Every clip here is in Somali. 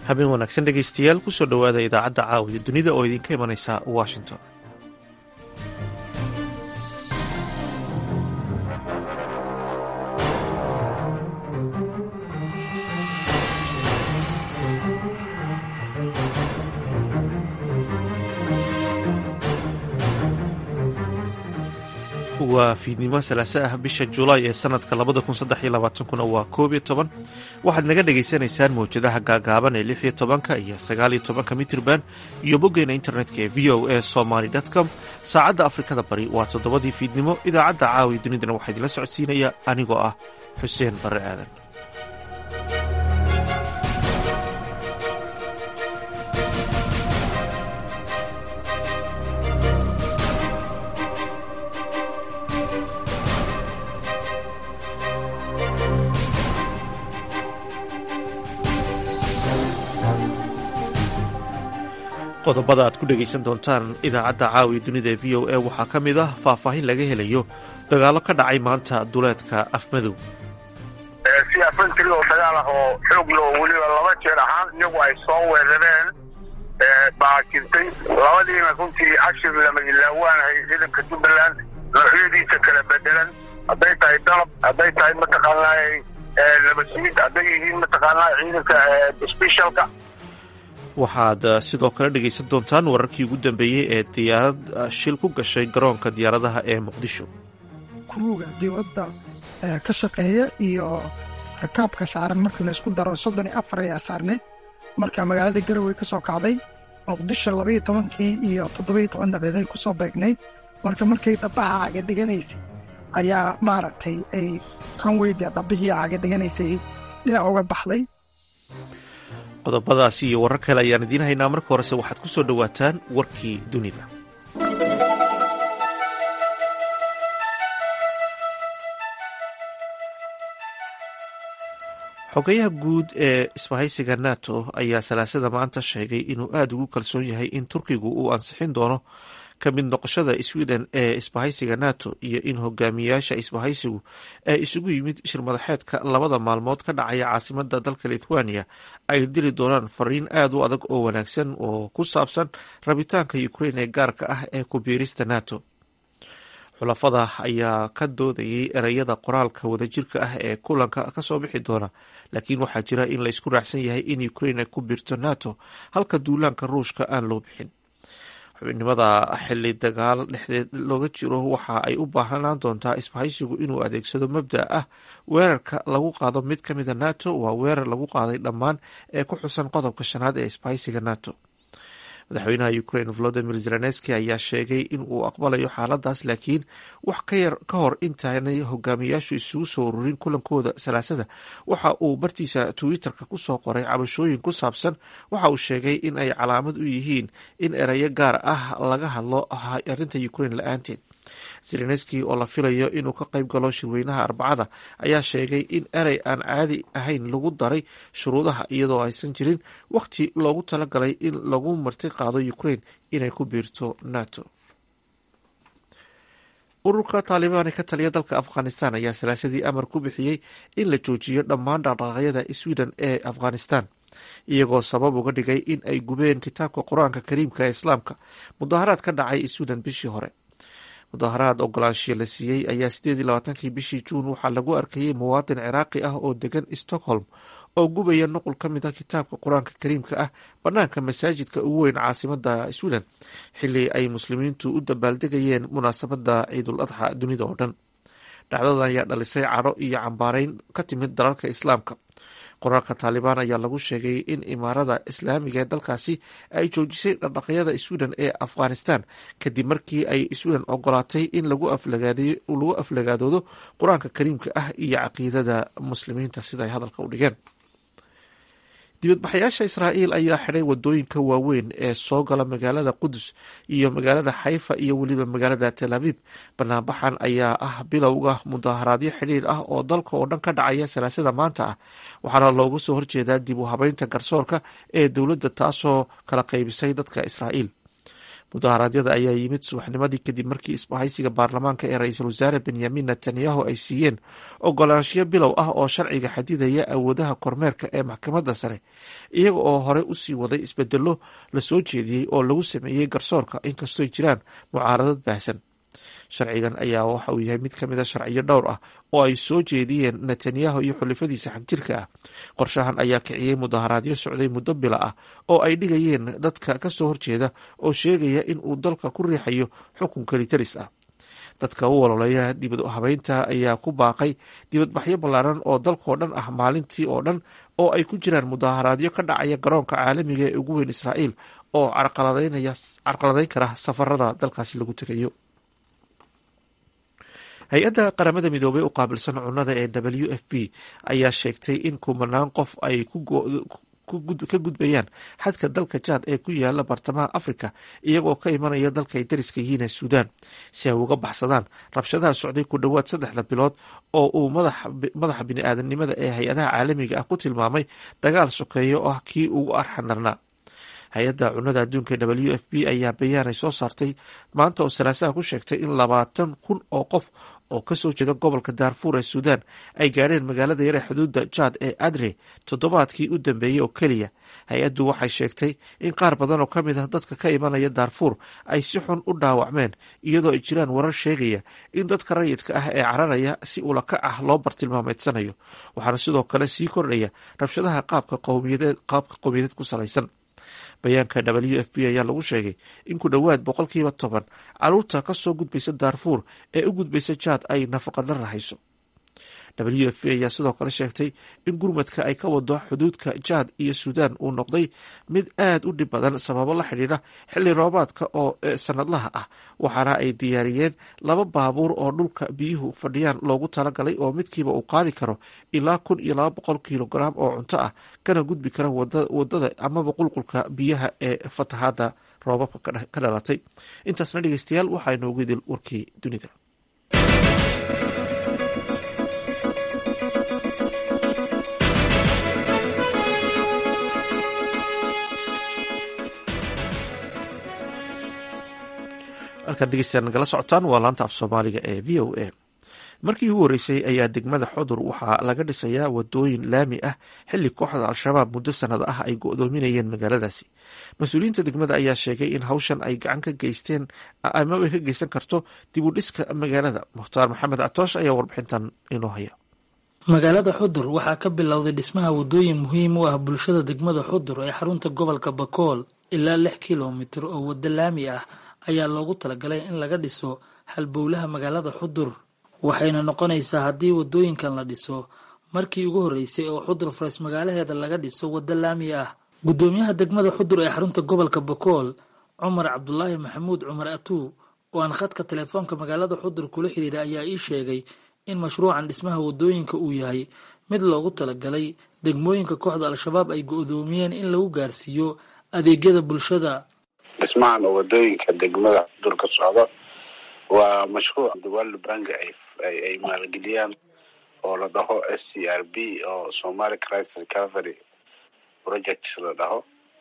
habeen wanaagsan dhegaystayaal kusoo dhowaada idaacadda caawiya dunida oo idinka imanaysa washington waa fiidnimo salaase ah bisha julaay ee sanadka labada kun saddex iyo labaatankuna waa koob iyo toban waxaad naga dhagaysanaysaan mawjadaha gaagaaban ee lix iyo tobanka iyo sagaal iyo tobanka mitrban iyo boggeena internetka ee v o a somaly com saacadda afrikada bari waa toddobadii fiidnimo idaacadda caawiya dunidana waxaa idinla socodsiinaya anigoo ah xuseen barre aadan qodobada aad ku dhegaysan doontaan idaacadda caawiya dunida ee v o a waxaa ka mid ah faahfaahin laga helayo dagaallo ka dhacay maanta duleedka afmadow si afantri oo dagaal ah oo xoog loo weliba laba jeer ahaan iyagu ay soo weerareen baa jirtay labadiina runtii cashir lama ilaawaanahay ciidanka jubbaland noocyadiisa kala bedelan hadday tahay dalab hadday tahay mataqaanaa nabadsiid hadday yihiin mataqaanaa ciidanka sbeshalka waxaad sidoo kale dhegaysan doontaan wararkii ugu dambeeyey ee diyaarad shil ku gashay garoonka diyaaradaha ee muqdisho kuruuga dowladda ka shaqeeya iyo rakaabka saaran markii laysku daro soddon iyo afar ayaa saarneyd marka magaalada garowe ka soo kacday muqdisho labaiyo tobankii iyo toddobaiyo toban daqiiqay ku soo beegnayd marka markay dhabaha cagadhiganaysay ayaa maaragtay ay kanweyda dhabbihii cagadhiganaysay dhinac uga baxday qodobadaasi iyo warar kale ayaan idiin haynaa marka horese waxaad ku soo dhowaataan warkii dunida xogayaha guud ee isbahaysiga nato ayaa salaasada maanta sheegay inuu aada ugu kalsoon yahay in turkigu uu ansixin doono ka mid noqoshada sweden ee isbahaysiga nato iyo in hogaamiyayaasha isbahaysigu ee isugu yimid shirmadaxeedka labada maalmood ka dhacaya caasimada dalka lithuania ay dili doonaan fariin aada u adag oo wanaagsan oo ku saabsan rabitaanka ukrain ee gaarka ah ee ku biirista nato xulafada ayaa ka doodayay ereyada qoraalka wadajirka ah ee kulanka kasoo bixi doona laakiin waxaa jira in laysku raacsan yahay in ukrain ay ku biirto nato halka duulaanka ruushka aan loo bixin xubinimada xili dagaal dhexdeed looga jiro waxa ay u baahnaan doontaa isbahaysigu inuu adeegsado mabda ah weerarka lagu qaado mid ka mida nato waa weerar lagu qaaday dhammaan ee ku xusan qodobka shanaad ee isbahaysiga nato madaxweynaha ukrain volodimir zelenski ayaa sheegay in uu aqbalayo xaaladaas laakiin wax ka yar ka hor intaanay hogaamiyayaashu isugu soo ururin kulankooda salaasada waxa uu bartiisa twitter-ka kusoo qoray cabashooyin ku saabsan waxa uu sheegay in ay calaamad u yihiin in erayo gaar ah laga hadlo arrinta ukrain la-aanteed zelenski oo la filayo inuu ka qayb galo shirweynaha arbacada ayaa sheegay in erey aan caadi ahayn lagu daray shuruudaha iyadoo aysan jirin wakhti loogu talagalay in lagu marti qaado ukrain inay ku biirto nato ururka taalibaan ee ka taliya dalka afghanistan ayaa salaasadii amar ku bixiyey in la joojiyo dhammaan dhaqdhaqaaqyada sweden ee afghanistan iyagoo sabab uga dhigay in ay gubeen kitaabka qur-aanka kariimka ee islaamka mudaharaad ka dhacay sweden bishii hore mudaharaad ogolaanshiya la siiyey ayaa sideed iyo labaatankii bishii juun waxaa lagu arkayay muwaadin ciraaqi ah oo degan stockholm oo gubaya nuqul ka mid ah kitaabka qur-aanka kariimka ah banaanka masaajidka ugu weyn caasimada sweden xili ay muslimiintu u dabaaldegayeen munaasabada ciidul adxa dunida oo dhan dhacdadan ayaa dhalisay cadho iyo cambaareyn ka timid dalalka islaamka qoraalka taalibaan ayaa lagu sheegay in imaarada islaamiga ee dalkaasi ay joojisay dhaqdhaqyada sweden ee afghanistan kadib markii ay sweden ogolaatay in lagu aflagaadoodo qur-aanka kariimka ah iyo caqiidada muslimiinta sida ay hadalka u dhigeen dibadbaxayaasha israa'iil ayaa xidhay wadooyinka waaweyn ee soo gala magaalada qudus iyo magaalada xayfa iyo weliba magaalada tel abiib banaanbaxan ayaa ah bilowga mudaharaadyo xidhiir ah oo dalka oo dhan ka dhacaya salaasada maanta ah waxaana loogu soo horjeedaa dib u habeynta garsoorka ee dowladda taasoo kala qaybisay dadka israa'iil mudaharaadyada ayaa yimid subaxnimadii kadib markii isbahaysiga baarlamaanka ee ra-iisul wasaare benyamin netanyahu ay siiyeen ogolaanshiyo bilow ah oo sharciga xadidaya awoodaha kormeerka ee maxkamadda sare iyaga oo horey usii waday isbedelo lasoo jeediyey oo lagu sameeyey garsoorka inkastooy jiraan mucaaradad baahsan sharcigan ayaa waxa uu yahay mid ka mid a sharciyo dhowr ah oo ay soo jeediyeen netanyahu iyo xulifadiisa xagjirka ah qorshahan ayaa kiciyey mudaharaadyo socday muddo bila ah oo ay dhigayeen dadka kasoo horjeeda oo sheegaya in uu dalka ku riixayo xukun kalitaris ah dadka u waloleeya dibad habeynta ayaa ku baaqay dibadbaxyo ballaaran oo dalkao dhan ah maalintii oo dhan oo ay ku jiraan mudaharaadyo ka dhacaya garoonka caalamiga ee ugu weyn israa'iil oo carqaladeyn kara safarada dalkaasi lagu tegayo hay-adda qaramada midoobey u qaabilsan cunnada ee w f p ayaa sheegtay in kumanaan qof ay ka gudbayaan xadka dalka jaad ee ku yaala bartamaha africa iyagoo ka imanaya dalka ay dariska yihiin ee suudaan si ay uga baxsadaan rabshadaha socday ku dhowaad saddexda bilood oo uu madaxa bini-aadamnimada ee hay-adaha caalamiga ah ku tilmaamay dagaal sokeeyo oo ah kii ugu arxandarnaa hay-adda cunnada adduunka w f p ayaa bayaanay soo saartay maanta oo salaasaha ku sheegtay in labaatan kun oo qof oo kasoo jeeda gobolka daarfuur ee suudaan ay gaadheen magaalada yar ee xuduudda jaad ee adre toddobaadkii u dambeeyey oo keliya hay-addu waxay sheegtay in qaar badan oo ka mid ah dadka ka imanaya daarfuur ay si xun u dhaawacmeen iyadoo ay jiraan warar sheegaya in dadka rayidka ah ee cararaya si ulakac ah loo bartilmaameedsanayo waxaana sidoo kale sii kordhaya rabshadaha qaabka qowmiyadeed ku salaysan bayaanka w f p ayaa lagu sheegay in ku dhowaad boqolkiiba toban caruurta kasoo gudbaysa daarfuur ee u gudbaysa jaad ay nafaqadla rahayso w f p ayaa sidoo kale sheegtay in gurmadka ay ka wado xuduudka jaad iyo suudaan uu noqday mid aad u dhib badan sababo la xidhiidha xilli roobaadka oo sanadlaha ah waxaana ay diyaariyeen laba baabuur oo dhulka biyuhu fadhiyaan loogu talagalay oo midkiiba uu qaadi karo ilaa kun iyo laba boqol kilograam oo cunto ah kana gudbi kara wadada amaba qulqulka biyaha ee fatahaada roobabka ka dhalatay intaasna dhegeystayaal waxaa inoogu idil warkii dunida halkaad dhegeystayaal nagala socotaan waa laanta af soomaaliga ee v o a markii ugu horreysay ayaa degmada xudur waxaa laga dhisayaa wadooyin laami ah xilli kooxda al-shabaab muddo sanada ah ay go-doominayeen magaaladaasi mas-uuliyiinta degmada ayaa sheegay in hawshan ay gacan ka geysteen amaba ka geysan karto dib u dhiska magaalada mukhtaar maxamed catoosh ayaa warbixintan inoo haya magaalada xudur waxaa ka bilowday dhismaha wadooyin muhiim u ah bulshada degmada xudur ee xarunta gobolka bakool ilaa lix kilomitir oo waddo laami ah ayaa loogu talagalay in laga dhiso halbowlaha magaalada xudur waxayna noqonaysaa haddii wadooyinkan la dhiso markii ugu horreysay oo xudur fares magaalaheeda laga dhiso waddo laami ah guddoomiyaha degmada xudur ee xarunta gobolka bakool cumar cabdulaahi maxamuud cumar atuu oo aan khadka telefoonka magaalada xudur kula xidhiidha ayaa ii sheegay in mashruucan dhismaha wadooyinka uu yahay mid loogu talagalay degmooyinka kooxda al-shabaab ay go-doomiyeen in lagu gaarsiiyo adeegyada bulshada dhismahan oo wadooyinka degmada xudur ka socdo waa mashruuc world bank ay maalgeliyaan oo la dhaho s c r b oo somali crisis recovery project la dhaho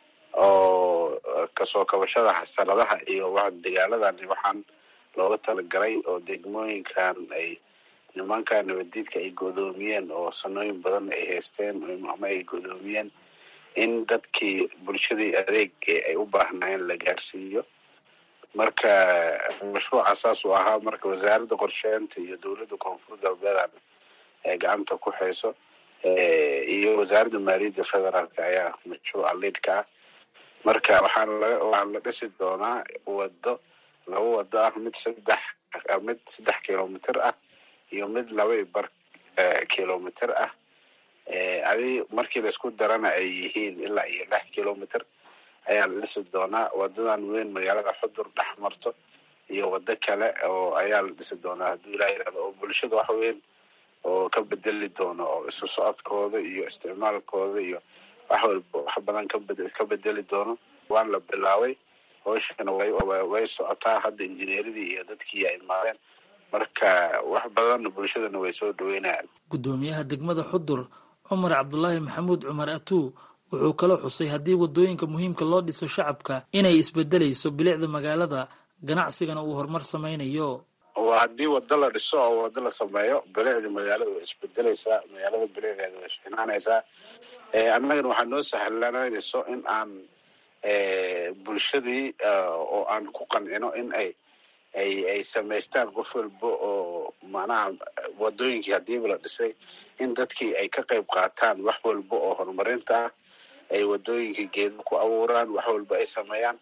oo kasoo kabashada xasaradaha iyo dagaaladan waxaan looga talagalay oo degmooyinkan ay nimanka nabadiidka ay godoomiyeen oo sanooyin badan ay haysteen ama ay godoomiyeen in dadkii bulshadii adeeg ay u baahnaayeen la gaarsiiyo marka mashruuca saas uu ahaa marka wasaaradda qorsheynta iyo dowladda koonfur galbeedan ee gacanta ku hayso iyo wasaaradda maaliyadda federaalk ayaa mashruuca liidka ah marka waxaan waxaa la dhisi doonaa wado laba wado ah mid saddex mid saddex kilomitr ah iyo mid laba i bar kilomitr ah adi markii laisku darana ay yihiin ilaa iyo lix kilomitr ayaa la dhisi doonaa wadadan weyn magaalada xudur dhex marto iyo wado kale oo ayaa la dhisi doonaa hadduu ilaa yirahdo oo bulshada wax weyn oo ka bedeli doono oo isu socodkooda iyo isticmaalkooda iyo wax walba wax badan ka bedeli doono waan la bilaabay hooshana way socotaa hadda injineeradii iyo dadkii ay imaadeen marka wax badan bulshadana way soo dhaweynayaan guddoomiyaha degmada xudur cumar cabdulaahi maxamuud cumar atuu wuxuu kaloo xusay haddii waddooyinka muhiimka loo dhiso shacabka inay isbedelayso bilicda magaalada ganacsigana uu horumar samaynayo waa haddii wado la dhiso oo wado la sameeyo bilicda magaalada way isbedelaysaa magaalada bilicdeeda way shinaanaysaa annagana waxaa noo sahlananayso in aan bulshadii oo aan ku qancino in ay ay ay samaystaan qof walba oo macnaha wadooyinkii hadiiba la dhisay in dadkii ay ka qayb qaataan wax walba oo horumarinta ah ay wadooyinkii geeda ku abuuraan wax walba ay sameeyaan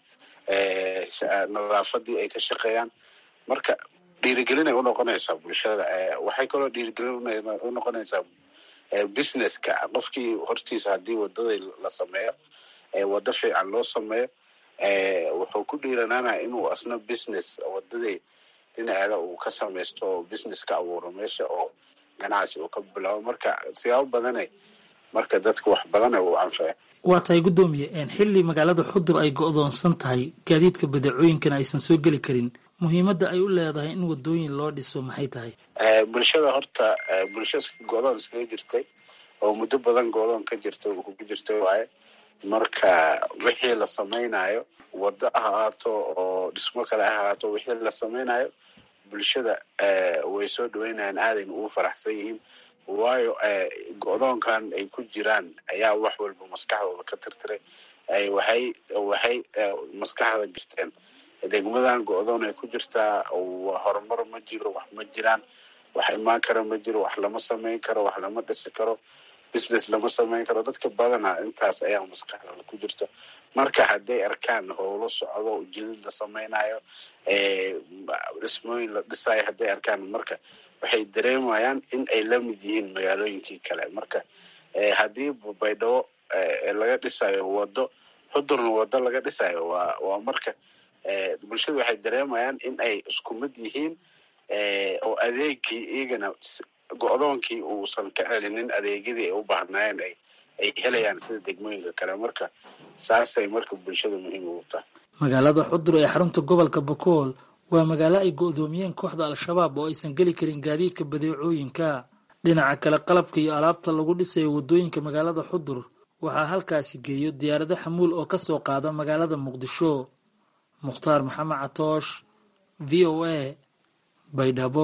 nadaafadii ay ka shaqeeyaan marka dhiirigelinay unoqonaysaa bulshada waxay kaloo dhiirigelin unoqonaysaa businesska qofkii hortiisa haddii wadadii la sameeyo wado fiican loo sameeyo wuxuu ku dhiiranaanaya inuu asna business wadadii dhinaceeda uu ka samaysto oo business ka abuuro meesha oo ganacsi uu ka bilaabo marka siyaabo badane marka dadka wax badane uu anfaca waa tahay guddoomiye xilli magaalada xudur ay go-doonsan tahay gaadiidka badeecooyinkana aysan soo geli karin muhiimadda ay u leedahay in wadooyin loo dhiso maxay tahay bulshada horta bulsha go-doon iskaga jirtay oo muddo badan go-doon ka jirta ku jirtay waaye marka wixii la samaynayo wado ha ahaato oo dhismo kale ha ahaato wixii la samaynayo bulshada way soo dhaweynayaan aadayna ugu faraxsan yihiin waayo go-doonkan ay ku jiraan ayaa wax walba maskaxdooda ka tirtiray waxay waxay maskaxda jirteen degmadan go-doon ay ku jirtaa horumar ma jiro wax ma jiraan wax imaan kara ma jiro wax lama samayn karo wax lama dhisi karo business lama samayn karo dadka badana intaas ayaa maskaxdooda ku jirta marka hadday arkaan howlo socdo jidid la samaynayo dhismooyin la dhisayo hadday arkaan marka waxay dareemayaan in ay la mid yihiin magaalooyinkii kale marka haddii baydhabo laga dhisayo wado xudurna wado laga dhisayo waa waa marka bulshada waxay dareemayaan in ay isku mid yihiin oo adeegii iyagana go-doonkii uusan ka celinin adeegyadii ay u baahnaayeen ay ay helayaan sida degmooyinka kale marka saasay marka bulshada muhiim ugu tahay magaalada xudur ee xarunta gobolka bakool waa magaalo ay go-doomiyeen kooxda al-shabaab oo aysan geli karin gaadiidka badeecooyinka dhinaca kale qalabka iyo alaabta lagu dhisayo waddooyinka magaalada xudur waxaa halkaasi geeyo diyaarado xamuul oo kasoo qaada magaalada muqdisho mukhtaar maxamed catoosh v o a baydhabo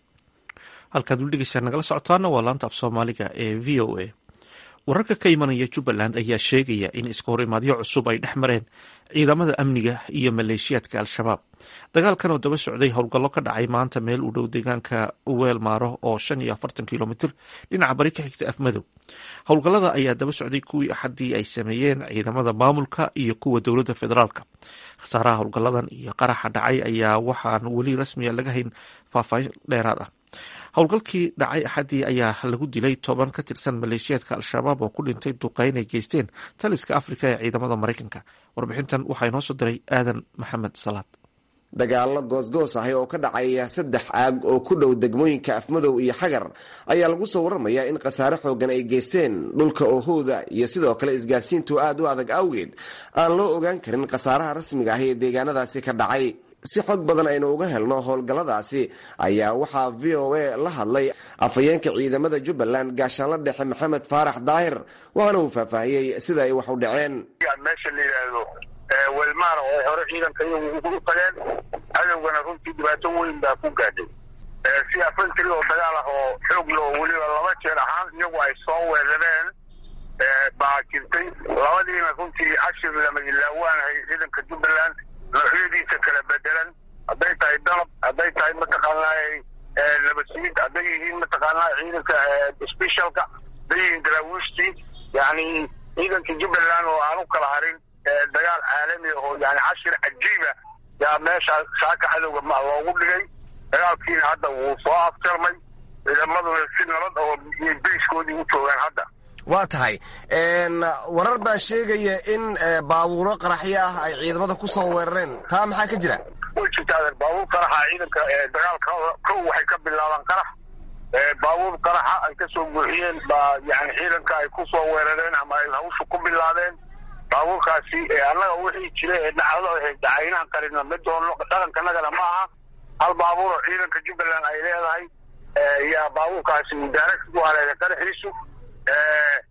halkaad weli dhegeysaa nagala socotaana waa laanta af soomaaliga ee v o a wararka ka imanaya jubbaland ayaa sheegaya in iska hor imaadyo cusub ay dhex mareen ciidamada amniga iyo maleeshiyaadka al-shabaab dagaalkan oo daba socday howlgallo ka dhacay maanta meel u dhow deegaanka weel maaro oo shan iyo afartan kilomitir dhinaca bari ka xigta afmadow howlgallada ayaa daba socday kuwii axaddii ay sameeyeen ciidamada maamulka iyo kuwa dowladda federaalka khasaaraha howlgalladan iyo qaraxa dhacay ayaa waxaan weli rasmiya laga hayn faahfaahin dheeraad ah howlgalkii dhacay axaddii ayaa lagu dilay toban ka tirsan maleeshiyaadka al-shabaab oo ku dhintay duqeyn ay geysteen taliska afrika ee ciidamada maraykanka warbixintan waxaa inoo soo diray aadan maxamed salaad dagaallo goosgoos ahi oo ka dhacaya saddex aag oo ku dhow degmooyinka afmadow iyo xagar ayaa lagu soo warramayaa in khasaare xoogan ay geysteen dhulka oohooda iyo sidoo kale isgaadhsiintu aad u adag awgeed aan loo ogaan karin khasaaraha rasmiga ahi ee deegaanadaasi ka dhacay si xog badan aynu uga helno howlgalladaasi ayaa waxaa v o a la hadlay afhayeenka ciidamada jubbaland gaashaanla dhexe maxamed faarax daahir waxaana uu faahfaahiyey sida ay wax u dhaceen meesha la yidhaahdo welmaana oo hore ciidanka iyagu ugu tageen cadowgana runtii dhibaato weyn baa ku gaadhay si afantiri oo dagaal ah oo xoog loo weliba laba jeer ahaan iyagu ay soo weerareen baa jirtay labadiina runtii cashir lama ilaawaanahay ciidanka jubbaland noocyadiisa kala bedelan hadday tahay dalab hadday tahay mataqaanaa nabadsiid hadday yihiin mataqaanaa ciidanka specialka hadday yihiin daraawiishtii yani ciidanka jubbaland oo aan u kala harin dagaal caalami oo yani cashir cajiiba yaa meesha saaka cadowga ma loogu dhigay dagaalkiina hadda wuu soo afjarmay ciidamaduna si nabad oo bayskoodii u joogaan hadda waa tahay warar baa sheegaya in baabuuro qaraxyo ah ay ciidamada ku soo weerareen taa maxaa ka jira way jirtaa baabuur qaraxa ciidanka dagaalka kow waxay ka bilaabaan qarax baabuur qaraxa ay ka soo buuxiyeen baa yani ciidanka ay ku soo weerareen ama ay hawsha ku bilaabeen baabuurkaasi annaga wixii jira ee dhacdo dacaynaan qarina ma doono dhaqankanagana ma aha hal baabuur oo ciidanka jubbaland ay leedahay yaa baabuurkaasi mudaaragsi ku haleeya qaraxiisu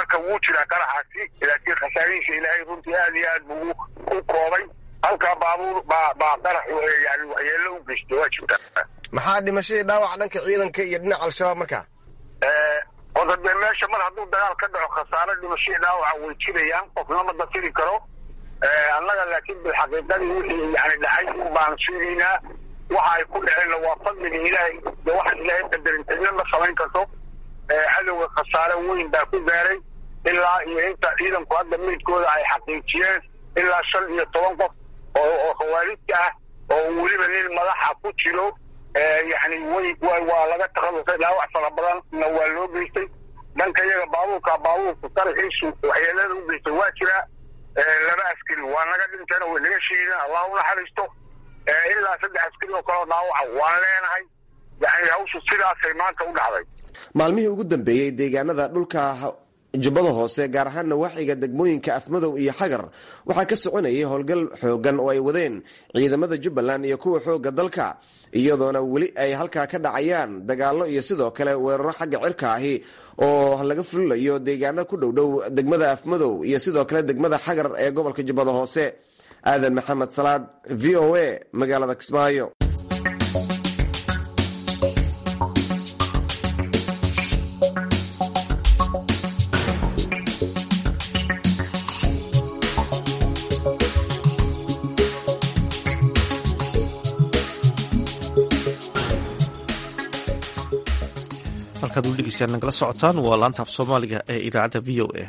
marka wuu jiraa qaraxaasi laakiin khasaarihiisa ilaahay runtii aad iyo aad buu u koobay halkaa baabuur baa baa qarax yani waxyeelo u geystay waa jirtaa maxaa dhimashadii dhaawac dhanka ciidanka iyo dhinaca al-shabaab markaa oda dee meesha mar hadduu dagaal ka dhaco khasaaro dhimashadii dhaawaca way jirayaan qofna ma dafiri karo annaga laakiin bilxaqiiqadii wixii yani dhacay un baan sheegaynaa waxa ay ku dhaceenna waa fadliga ilaahay de waxaan ilaahay qadarin cidna ma samayn karto cadowga khasaare weyn baa ku gaaray ilaa iyo inta ciidanku hadda meydkooda ay xaqiijiyeen ilaa shan iyo toban qof oo oo khawaarijta ah oo weliba nin madaxa ku jiro yani way waa laga takhalusay dhaawac fara badanna waa loo geystay dhanka iyaga baabuurka baabuurka qaraxiisu waxyeelada u geystay waa jiraa laba askari waa naga dhinteen way naga shiideen allah u naxariisto ilaa saddex askari oo kaleo dhaawaca waan leenahay yani hawshu sidaasay maanta u dhacday maalmihii ugu dambeeyey deegaanada dhulka jubbada hoose gaar ahaan nawaaxiga degmooyinka afmadow iyo xagar waxaa ka soconayay howlgal xoogan oo ay wadeen ciidamada jubbaland iyo kuwa xooga dalka iyadoona weli ay halkaa ka dhacayaan dagaallo iyo sidoo kale weeraro xagga cirka ahi oo laga fulinayo deegaano ku dhowdhow degmada afmadow iyo sidoo kale degmada xagar ee gobolka jubbada hoose aadan maxamed salaad v o a magaalada kismaayo halkaad u dhegeystaan nagala socotaan waa laanta af soomaaliga ee idaacadda v o a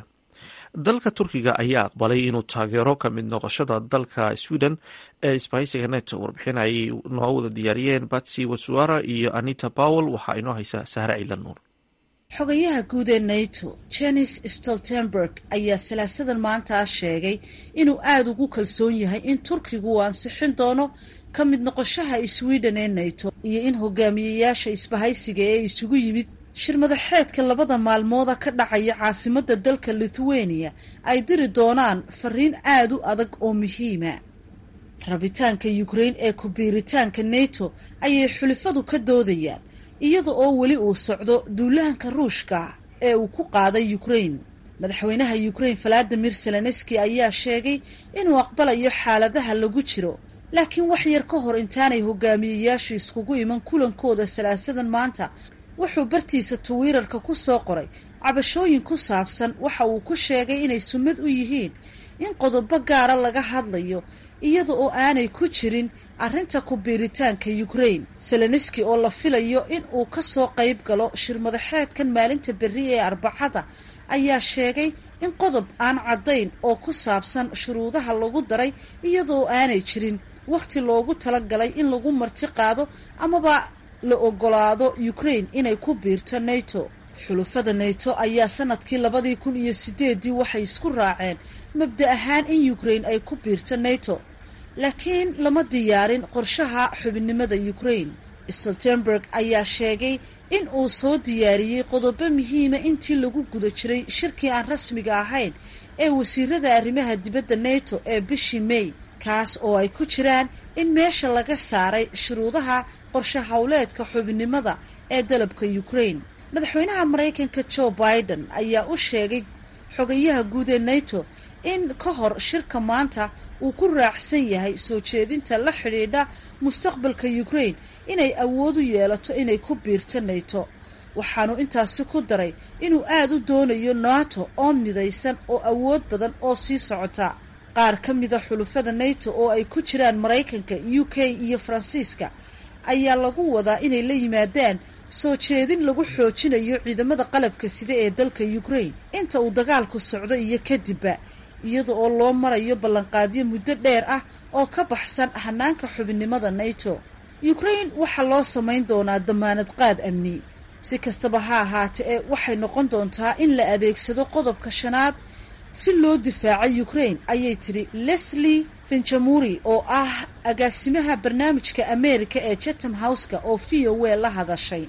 dalka turkiga ayaa aqbalay inuu taageero ka mid noqoshada dalka sweden ee isbahaysiga neto warbixin ay noo wada diyaariyeen batsy watsuara iyo anita powell waxaa inoo haysaa sahre ciilan nuur xogayaha guud ee nato jenis stoltenberg ayaa salaasadan maanta sheegay inuu aada ugu kalsoon yahay in turkigu uu ansixin doono ka mid noqoshaha sweden ee nato iyo in hogaamiyeyaasha isbahaysiga ee isugu yimid shir madaxeedka labada maalmooda ka dhacaya caasimadda dalka lithuania ay diri doonaan fariin aada u adag oo muhiima rabitaanka ukraine ee ku-biiritaanka nato ayay xulifadu ka doodayaan iyada oo weli uu socdo duulahanka ruushka ee uu ku qaaday ukraine madaxweynaha ukraine valadimir zelenski ayaa sheegay inuu aqbalayo xaaladaha lagu jiro laakiin wax yar ka hor intaanay hogaamiyeyaashu iskugu iman kulankooda salaasadan maanta wuxuu bartiisa tawiirarka ku soo qoray cabashooyin ku saabsan waxa uu ku sheegay inay sunnad u yihiin in qodobo gaara laga hadlayo iyada oo aanay ku jirin arrinta ku biiritaanka ukraine seleniski oo la filayo in uu ka soo qayb galo shir madaxeedkan maalinta berri ee arbacada ayaa sheegay in qodob aan caddayn oo ku saabsan shuruudaha lagu daray iyadaoo aanay jirin wakhti loogu talagalay in lagu marti qaado amaba la ogolaado ukraine inay ku biirto nato xulufada nato ayaa sanadkii labadii kun iyo sideedii waxay isku raaceen mabda ahaan in ukraine ay ku biirto nato laakiin lama diyaarin qorshaha xubinnimada ukraine stoltenberg ayaa sheegay in uu soo diyaariyey qodobo muhiima intii lagu guda jiray shirkii aan rasmiga ahayn ee wasiirada arrimaha dibadda nato ee bishii may kaas oo ay ku jiraan in meesha laga saaray shuruudaha qorshe howleedka xubinnimada ee dalabka ukraine madaxweynaha maraykanka joe biden ayaa u sheegay xogayaha guud ee nato in ka hor shirka maanta uu ku raacsan yahay soo jeedinta la xidhiidha mustaqbalka ukraine inay awood u yeelato inay ku biirto nato waxaanu intaasi ku daray inuu aada u doonayo nato oo midaysan oo awood badan oo sii socota qaar ka mida xulufada nato oo ay ku jiraan maraykanka u k iyo faransiiska ayaa lagu wadaa inay la yimaadaan soo jeedin lagu xoojinayo ciidamada qalabka sida ee dalka ukraine inta uu dagaalku socdo iyo kadibba iyada oo loo marayo ballanqaadyo muddo dheer ah oo ka baxsan hanaanka xubinnimada nato ukraine waxaa loo samayn doonaa damaanad qaad amni si kastaba ha ahaate ee waxay noqon doontaa in la adeegsado qodobka shanaad si loo difaaco ukraine ayay tidhi leslie finjamuri oo ah agaasimaha barnaamijka america ee chatham houseka oo v o w la hadashay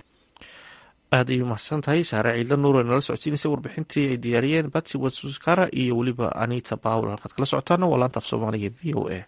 aad ayay umahadsan tahay saare ciidla nuur ee nala socodsiinaysa warbixintii ay diyaariyeen batsi watsuskara iyo weliba anita powel halkaad kala socotaana waa laanta af soomaaliga v o a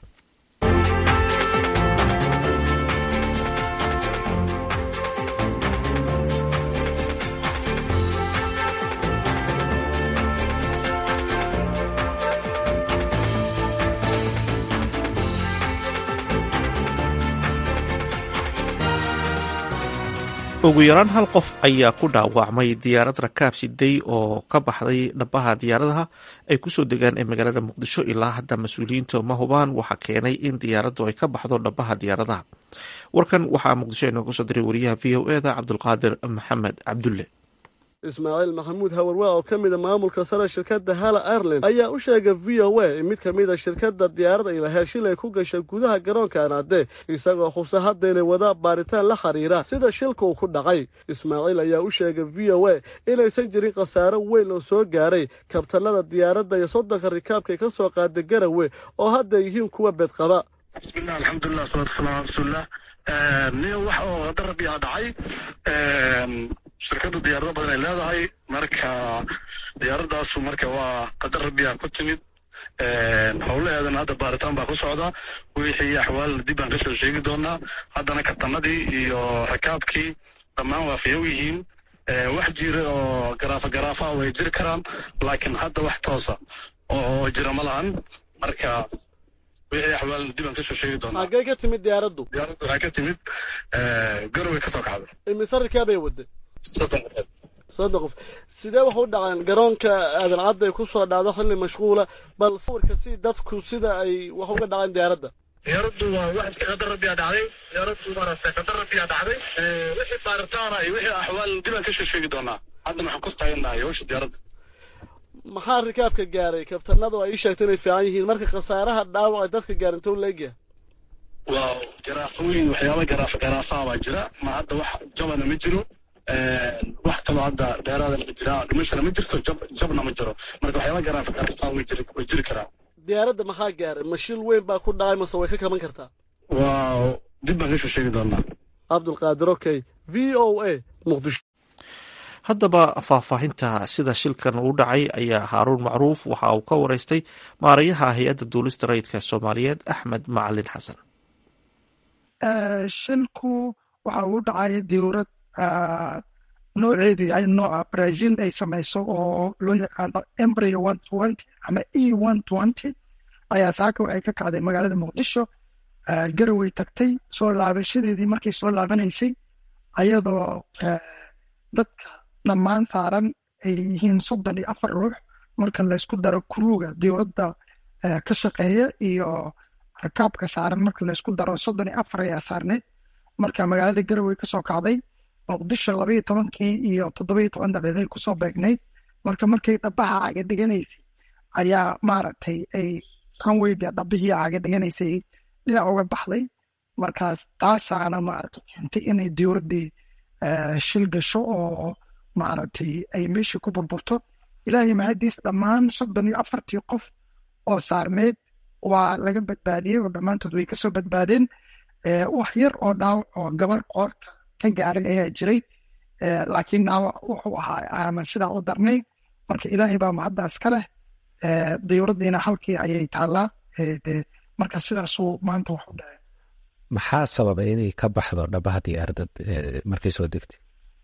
ugu yaraan hal qof ayaa ku dhaawacmay diyaarad rakaab siday oo ka baxday dhabaha diyaaradaha ay kusoo degaan ee magaalada muqdisho ilaa hadda mas-uuliyiinta ma hubaan waxaa keenay in diyaaraddu ay ka baxdo dhabaha diyaaradaha warkan waxaa muqdisho inooga soo diray wariyaha v o eda cabdulqaadir maxamed cabdulle ismaaciil maxamuud hawarwaa oo ka mida maamulka sare shirkadda hala ireland ayaa u sheegay v o a in mid ka mida shirkadda diyaarada ilaahee shilay ku gashay gudaha garoonka anaade isagoo hubsa hadda inay wadaa baaritaan la xiriira sida shilka uu ku dhacay ismaaciil ayaa u sheegay v o a inaysan jirin khasaaro weyn oo soo gaaray kabtanada diyaaradda iyo soddonka rikaabkay ka soo qaaday garawe oo hadda yihiin kuwa beedqaba bismillah alxamdulilah salatu wasalam ala rasuulilah nin wax oo darabiyaa dhacay shirkadda diyaarado badan ay leedahay marka diyaaradaasu marka waa qadar rabiyaa ku timid howlaheedana hadda baaritaan baa ku socda wixii axwaal dib baan kasoo sheegi doonaa haddana kabtanadii iyo rakaabkii dhammaan waa fayow yihiin wax jira oo garaafa garaafa way jiri karaan laakiin hadda wax toosa oo jira ma lahan marka wixii axwaal dib aan kasoo sheegi doonaa xaggee ka timid diyaaraddu diyaaraddu waxay ka timid garowe ka soo kacday imise rikaabay wadday soddon qofood soddon qof sidee wax u dhaceen garoonka aadan cadda ay ku soo dhacdo xilli mashquula bal sawirka si dadku sida ay wax uga dhaceen diyaaradda diyaaraddu waa wax iska qadar rabbiyaa dhacday diyaaraddu maaragtay qadar rabbiyaa dhacday wixii baaritaana iyo wixii axwaal dib aan kasoo sheegi doonaa hadda maxaan ku taagannahay hawsha diyaaradda maxaa rikaabka gaaray kabtanadu ay ii sheegtay inay fiican yihiin marka khasaaraha dhaawac dadka gaarin tow leegyahay waa garaafooyin waxyaaba garaafa garaafaha baa jira ma hadda wax jabana ma jiro wax kaloo hadda dheeraadana ma jira dhimashana ma jirto jab jabna ma jiro marka waxyaaba garaafa garaafaha way jiri way jiri karaan diyaaradda maxaa gaaray mashil weyn baa ku dhacay mase way ka kaban kartaa waa dib baan kasoo sheegi doonaa cabdulqaadir okay v o a muqdisho haddaba faahfaahinta sida shilkan uu dhacay ayaa haaruun macruuf waxa uu ka wareystay maarayaha hay-adda duulista rayidka soomaaliyeed axmed macalin xasan shilku waxa uu dhacay diyuurad nooceedu yahay nooca brazil ay samayso oo loo yaqaano embry one twenty ama e one twenty ayaa saaka waxay ka kacday magaalada muqdisho garawey tagtay soo laabashadeedii markay soo laabanaysay ayadoo dadka dhammaan saaran ay yihiin soddon iyo afar ruux marka laysku daro kuruuga diyuuradda ka shaqeeya iyo rakaabka saaran marka laysku daro soddon iyo afar ayaa saarneyd marka magaalada garawey kasoo kacday muqdisho labaiyo tobankii iyo toddobiyo toban daqiiqay kusoo beegnayd marka markay dhabaha caga dhiganaysay ayaa maaragtay ay kanweyga dhabihii caga dhiganaysay dhinac uga baxday markaas taasaana maaragtay keentay inay diyuuraddii shil gasho oo maaragtay ay meeshii ku burburto ilaahay mahadiis dhammaan soddon iyo afartii qof oo saarmeed waa laga badbaadiyey oo dhammaantood way kasoo badbaadeen wax yar oo dhaawac oo gabar qoorta ka gaaray ayaa jiray laakiin dhaawac wuxuu ahaa aanan sidaa u darnay marka ilaahay baa macaddaas ka leh diyuuraddiina halkii ayay taallaa marka sidaasuu maanta wax u dhacay maxaa sababay inay ka baxdo dhabaha diyaaradda markay soo degtay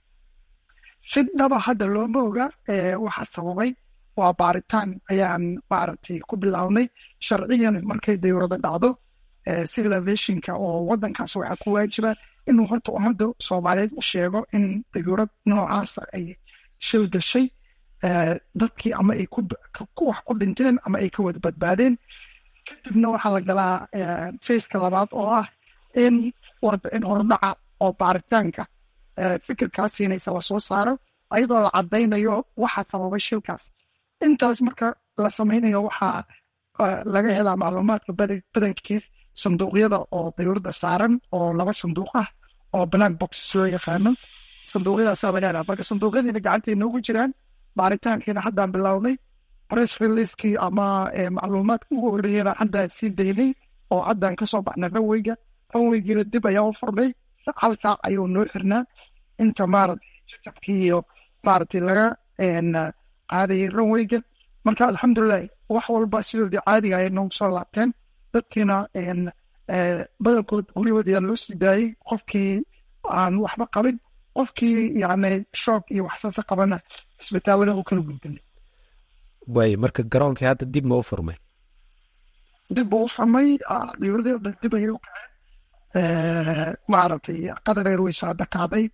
si dhaba hadda looma oga waxa sababay waa baaritaan ayaan maaragtay ku bilownay sharciyan markay diyuurada dhacdo civil aviationka oo wadankaas waxaa ku waajiba inuu horta ummadda soomaaliyeed u sheego in diyuurad noocaasa ay shil gashay dadkii ama ay ku wax ku dhinteen ama ay ka wada badbaadeen kadibna waxaa la galaa faceka labaad oo ah in warbixin hordhaca oo baaritaanka fikirkaas siinaysa lasoo saaro ayadoo la cadaynayo waxa sababay shilkaas intaas marka la samaynayo waxaa laga helaa macluumaadka badankiis sanduuqyada oo diyuurada saaran oo laba sanduuq ah oo black box loo yaqaano sanduuqyadaasaa laga helaa marka sanduuqyadiina gacantay noogu jiraan baaritaankiina haddaan bilownay press releasekii ama macluumaadka ugu horreeyana haddaan sii daynay oo haddaan kasoo baxnay ranweyga ranweygiina dib ayaa u furnay hal saac ayuu noo xirnaa inta maaragtay jajabkii iyo maaragtay laga qaadayay ranweyga marka alxamdulilah wax walba sidoodii caadiga ayay noogu soo laabteen dadkiina badankood guryahoodii loo sii daayey qofkii aan waxba qabin qofkii yani shoog iyo waxsaasa qabana isbitaalada u kala gudbinay waay marka garoonkii hadda dib ma u furmay dib buu u furmay diyuuradii o dhan dib ayay u kaceen maaragtay qadareer way soo dhakaaday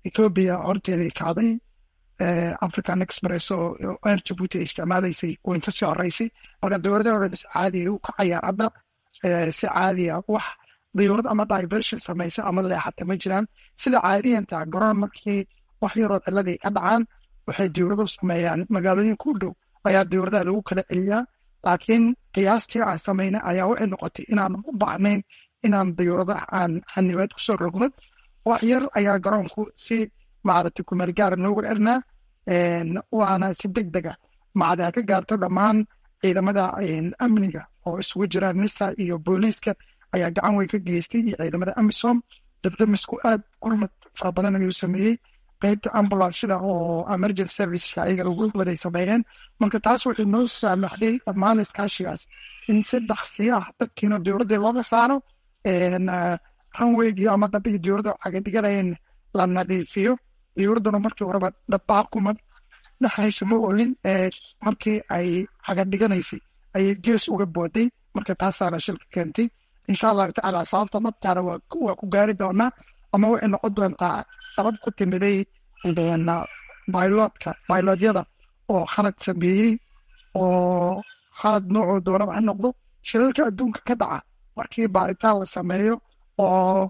ethoobia horteedii kacday african express oo air jabuuti ay isticmaalaysay way kasii horeysay marka dowladaha hore is caadiya u kacayaan hadda si caadiya wax diyurad ama diversion samaysa ama leexata ma jiraan sida caadiyanta garoon markii wax yaroo ciladii ka dhacaan waxay diyuradu sameeyaan magaalooyinka u dhow ayaa diyuradaha lagu kala celiyaa laakiin qiyaastii aan samayna ayaa waxay noqotay inaan u baahnayn inaan diyuradaha aan xanibaad kusoo rogno wax yar ayaa garoonku si maaragtay kumeelgaara noogu ernaa waana si deg dega macdaa ka gaarto dhammaan ciidamada amniga oo isugu jiraan nisa iyo booliiska ayaa gacan weyn ka geystay iyo ciidamada amisom dabdamisku aad gurmad fara badan ayuu sameeyey qeybta ambulanceda oo emergency serviceska ayaga lagu waday sameeyeen marka taas waxay noo saamaxday dhammaan iskaashigaas in si dhaqsi ah dadkiina dowladda looga saaro ranweygii ama dabihii dowladda cagadhiganayeen la nadiifiyo dowladduna markii horeba dhabaaquma dhexaysa ma olin markii ay cagadhiganaysay ayay gees uga booday marka taasaana shilka keentay insha allahu tacaala sababta nabtaana waa ku gaari doonaa ama waxay noqon doontaa sabab ku timiday bailoodka bailoodyada oo khalad sameeyey oo khalad noocoo doonaba ha noqdo shilalka adduunka ka dhaca markii baaritaan la sameeyo oo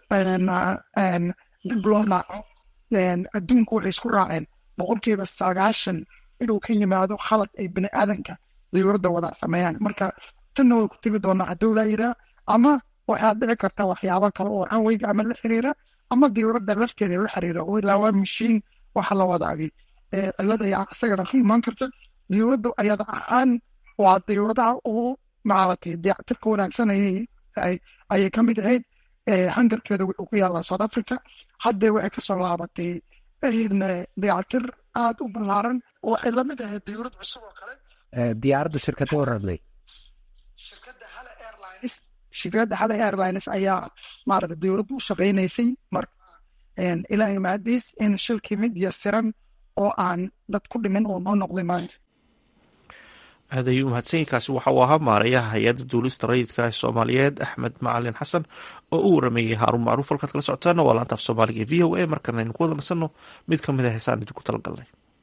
dib loo naaco adduunku waxay isku raaceen boqolkiiba sagaashan inuu ka yimaado khalad ay bini aadanka diyuuradda wada sameeyaan marka tanna way ku timi doonaa hadduu laa yiraa ama waxaad dhici karta waxyaabo kale oo ranweyga ama la xiriira ama diyuuradda lafteeda la xiriira oo ilaa waa mashiin waxa la wadaagay cilad ayaa isagana ku imaan karta diyuuradda ayada ahaan waa diyuuradaha ugu maaragtay dayactirka wanaagsan ayay ka mid ahayd hangarkeeda wuxuu ku yaalaa south africa haddee waxay kasoo laabatay dayactir aada u ballaaran oo waxay la mid ahayd diyuurad cusub oo kale diyaaraddu shirkadda waradlay shirkadda hala airlines shirkadda hala airlines ayaa maaragta diyuuraddu u shaqaynaysay marka ilaa imaadiis in shilkii mid yasiran oo aan dad ku dhimin oo noo noqday maanta aad ayuu mahadsanyiinkaasi waxa uu ahaa maarayaha hay-adda duulista rayidka ee soomaaliyeed axmed macalin xasan oo u warameeyey haaruun macruuf halkaad kala socotaana waa laanta af soomaaliga e v o a markana aynu ku wada nasanno mid ka mid a heesaan idinku talagalnay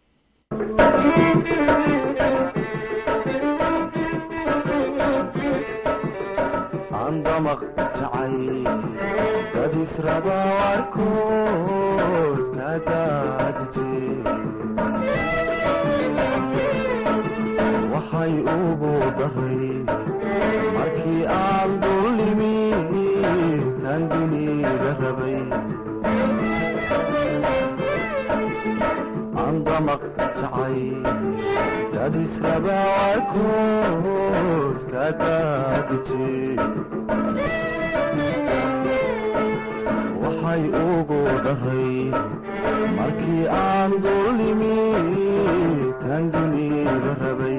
waxay ugu daray markii aan dullimi tan duniga rabay andamaq jacay dadisrabaarkood ka daadije waxay ugu daray markii aan dullimi tan duniga rabay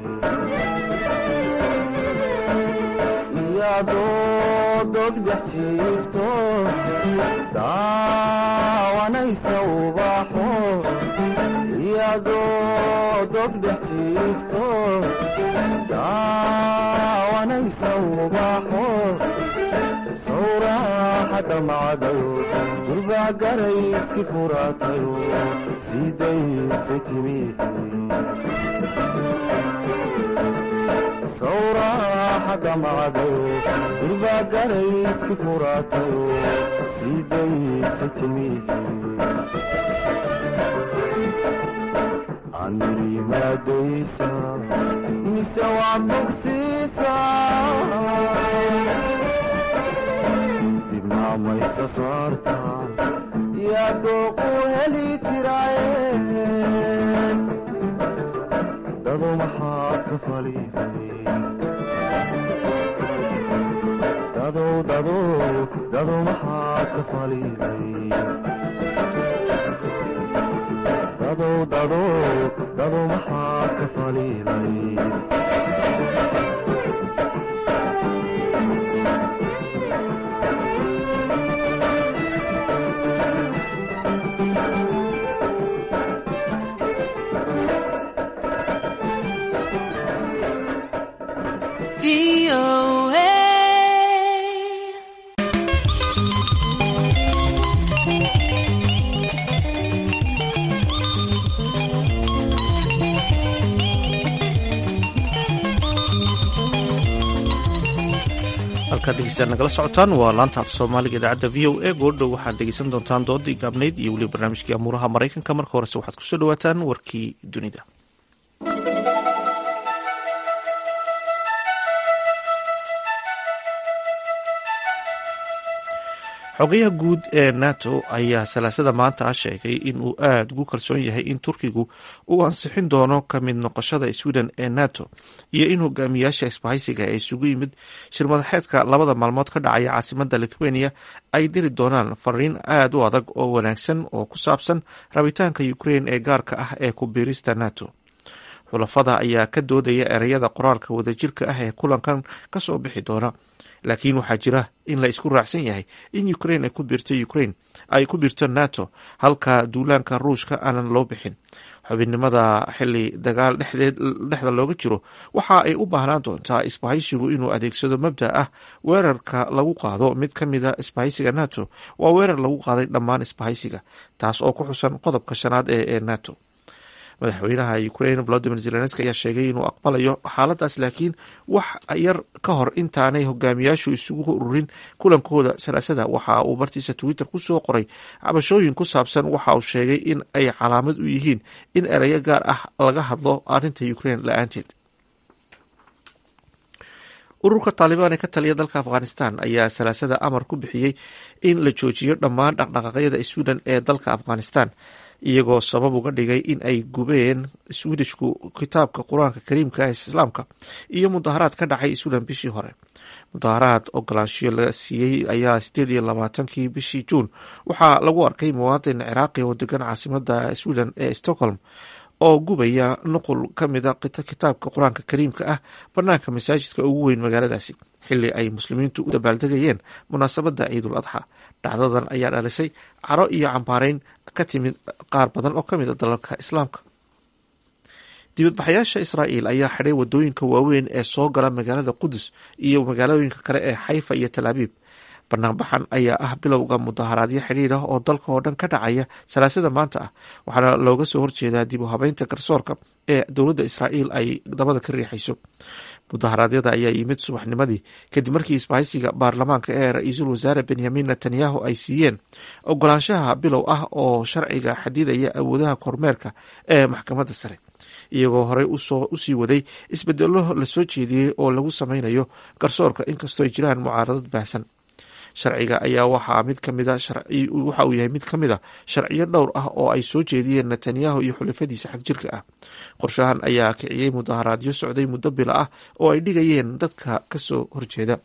iyadoo dogdhex jiifto daawanaysa ubaxo iyadoo dogdhex jiifto daawanaysa ubaxo sawraaxadda macdayo durbaa garayski furaatayo sidayse timi sawraaxadda macdayo durbaa garayski furaatayo sidayse timi anirimaadaysa mise waa bogsiisa dibnaamaysa saarta yaa dooqu heli jiraaye dado maxaad ka faliday dadow dadow dado maxaad ka faliday dadow dadow dado maxaad ka faliday halkaad dhegeystayaal nagala socotaan waa laanta af soomaaliga idaacadda v o a goordhow waxaad dhegeysan doontaan doodii gaabnayd iyo weliba barnaamijkii amuuraha maraykanka marka horese waxaad kusoo dhawaataan warkii dunida xogayaha guud ee nato ayaa salaasada maanta sheegay in uu aada ugu kalsoon yahay in turkigu uu ansixin doono ka mid noqoshada sweden ee nato iyo in hogaamiyaasha isbahaysiga ee isugu yimid shirmadaxeedka labada maalmood ka dhacaya caasimada lithuania ay diri doonaan fariin aada u adag oo wanaagsan oo ku saabsan rabitaanka ukrain ee gaarka ah ee ku biirista nato xulafada ayaa ka doodaya ereyada qoraalka wadajirka ah ee kulankan kasoo bixi doona laakiin waxaa jira in la isku raacsan yahay in ukrain ay ku biirto ukrain ay ku biirto nato halka duulaanka ruushka aanan loo bixin xubinnimada xili dagaal dhexda looga jiro waxa ay u baahnaan doontaa isbahaysigu inuu adeegsado mabda ah weerarka lagu qaado mid ka mida isbahaysiga nato waa weerar lagu qaaday dhammaan isbahaysiga taas oo ku xusan qodobka shanaad ee ee nato madaxweynaha ukrain volodimir zelenski ayaa sheegay inuu aqbalayo xaaladaas laakiin wax yar ka hor intaanay hogaamiyaashu isugu ururin kulankooda salaasada waxa uu bartiisa twitter kusoo qoray cabashooyin ku saabsan waxa uu sheegay in ay calaamad u yihiin in ereyo gaar ah laga hadlo arrinta ukrain la-aanteed ururka taalibaan ee ka taliya dalka afghanistan ayaa salaasada amar ku bixiyey in la joojiyo dhammaan dhaqdhaqaaqyada sweden ee dalka afghanistan iyagoo sabab uga dhigay in ay gubeen swedishku kitaabka qur-aanka kariimka ee islaamka iyo mudaharaad ka dhacay sweden bishii hore mudaharaad ogolaanshiyo la siiyey ayaa sideed iyo labaatankii bishii juun waxaa lagu arkay muwaadin ciraaqi oo degan caasimada sweden ee stockholm oo gubaya nuqul ka mida kitaabka qur-aanka kariimka ah banaanka masaajidka ugu weyn magaaladaasi xili ay muslimiintu u dabaaldegayeen munaasabada ciidul adxa dhacdadan ayaa dhalisay caro iyo cambaareyn ka timid qaar badan oo ka mid a dalalka islaamka dibadbaxayaasha israa'iil ayaa xidhay wadooyinka waaweyn ee soo gala magaalada qudus iyo magaalooyinka kale ee xayfa iyo talaabiib banaanbaxan ayaa ah bilowga mudaharaadyo xidhiir ah oo dalka oo dhan ka dhacaya salaasada maanta ah waxaana looga soo horjeedaa dib u habeynta garsoorka ee dowladda israa'iil ay dabada ka riixayso mudaharaadyada ayaa yimid subaxnimadii kadib markii isbahaysiga baarlamaanka ee ra-iisul wasaare benyamin netanyahu ay siiyeen ogolaanshaha bilow ah oo sharciga xadidaya awoodaha kormeerka ee maxkamadda sare iyagoo horey usii waday isbedelo lasoo jeediyey oo lagu sameynayo garsoorka inkastoo ay jiraan mucaaradad baahsan sharciga ayaa waxaa mid kamida waxa uu yahay mid ka mid a sharciyo dhowr ah oo ay soo jeediyeen netanyahu iyo xulafadiisa xagjirka ah qorshahan ayaa kiciyey mudaharaadyo socday muddo bila ah oo ay dhigayeen dadka kasoo horjeeda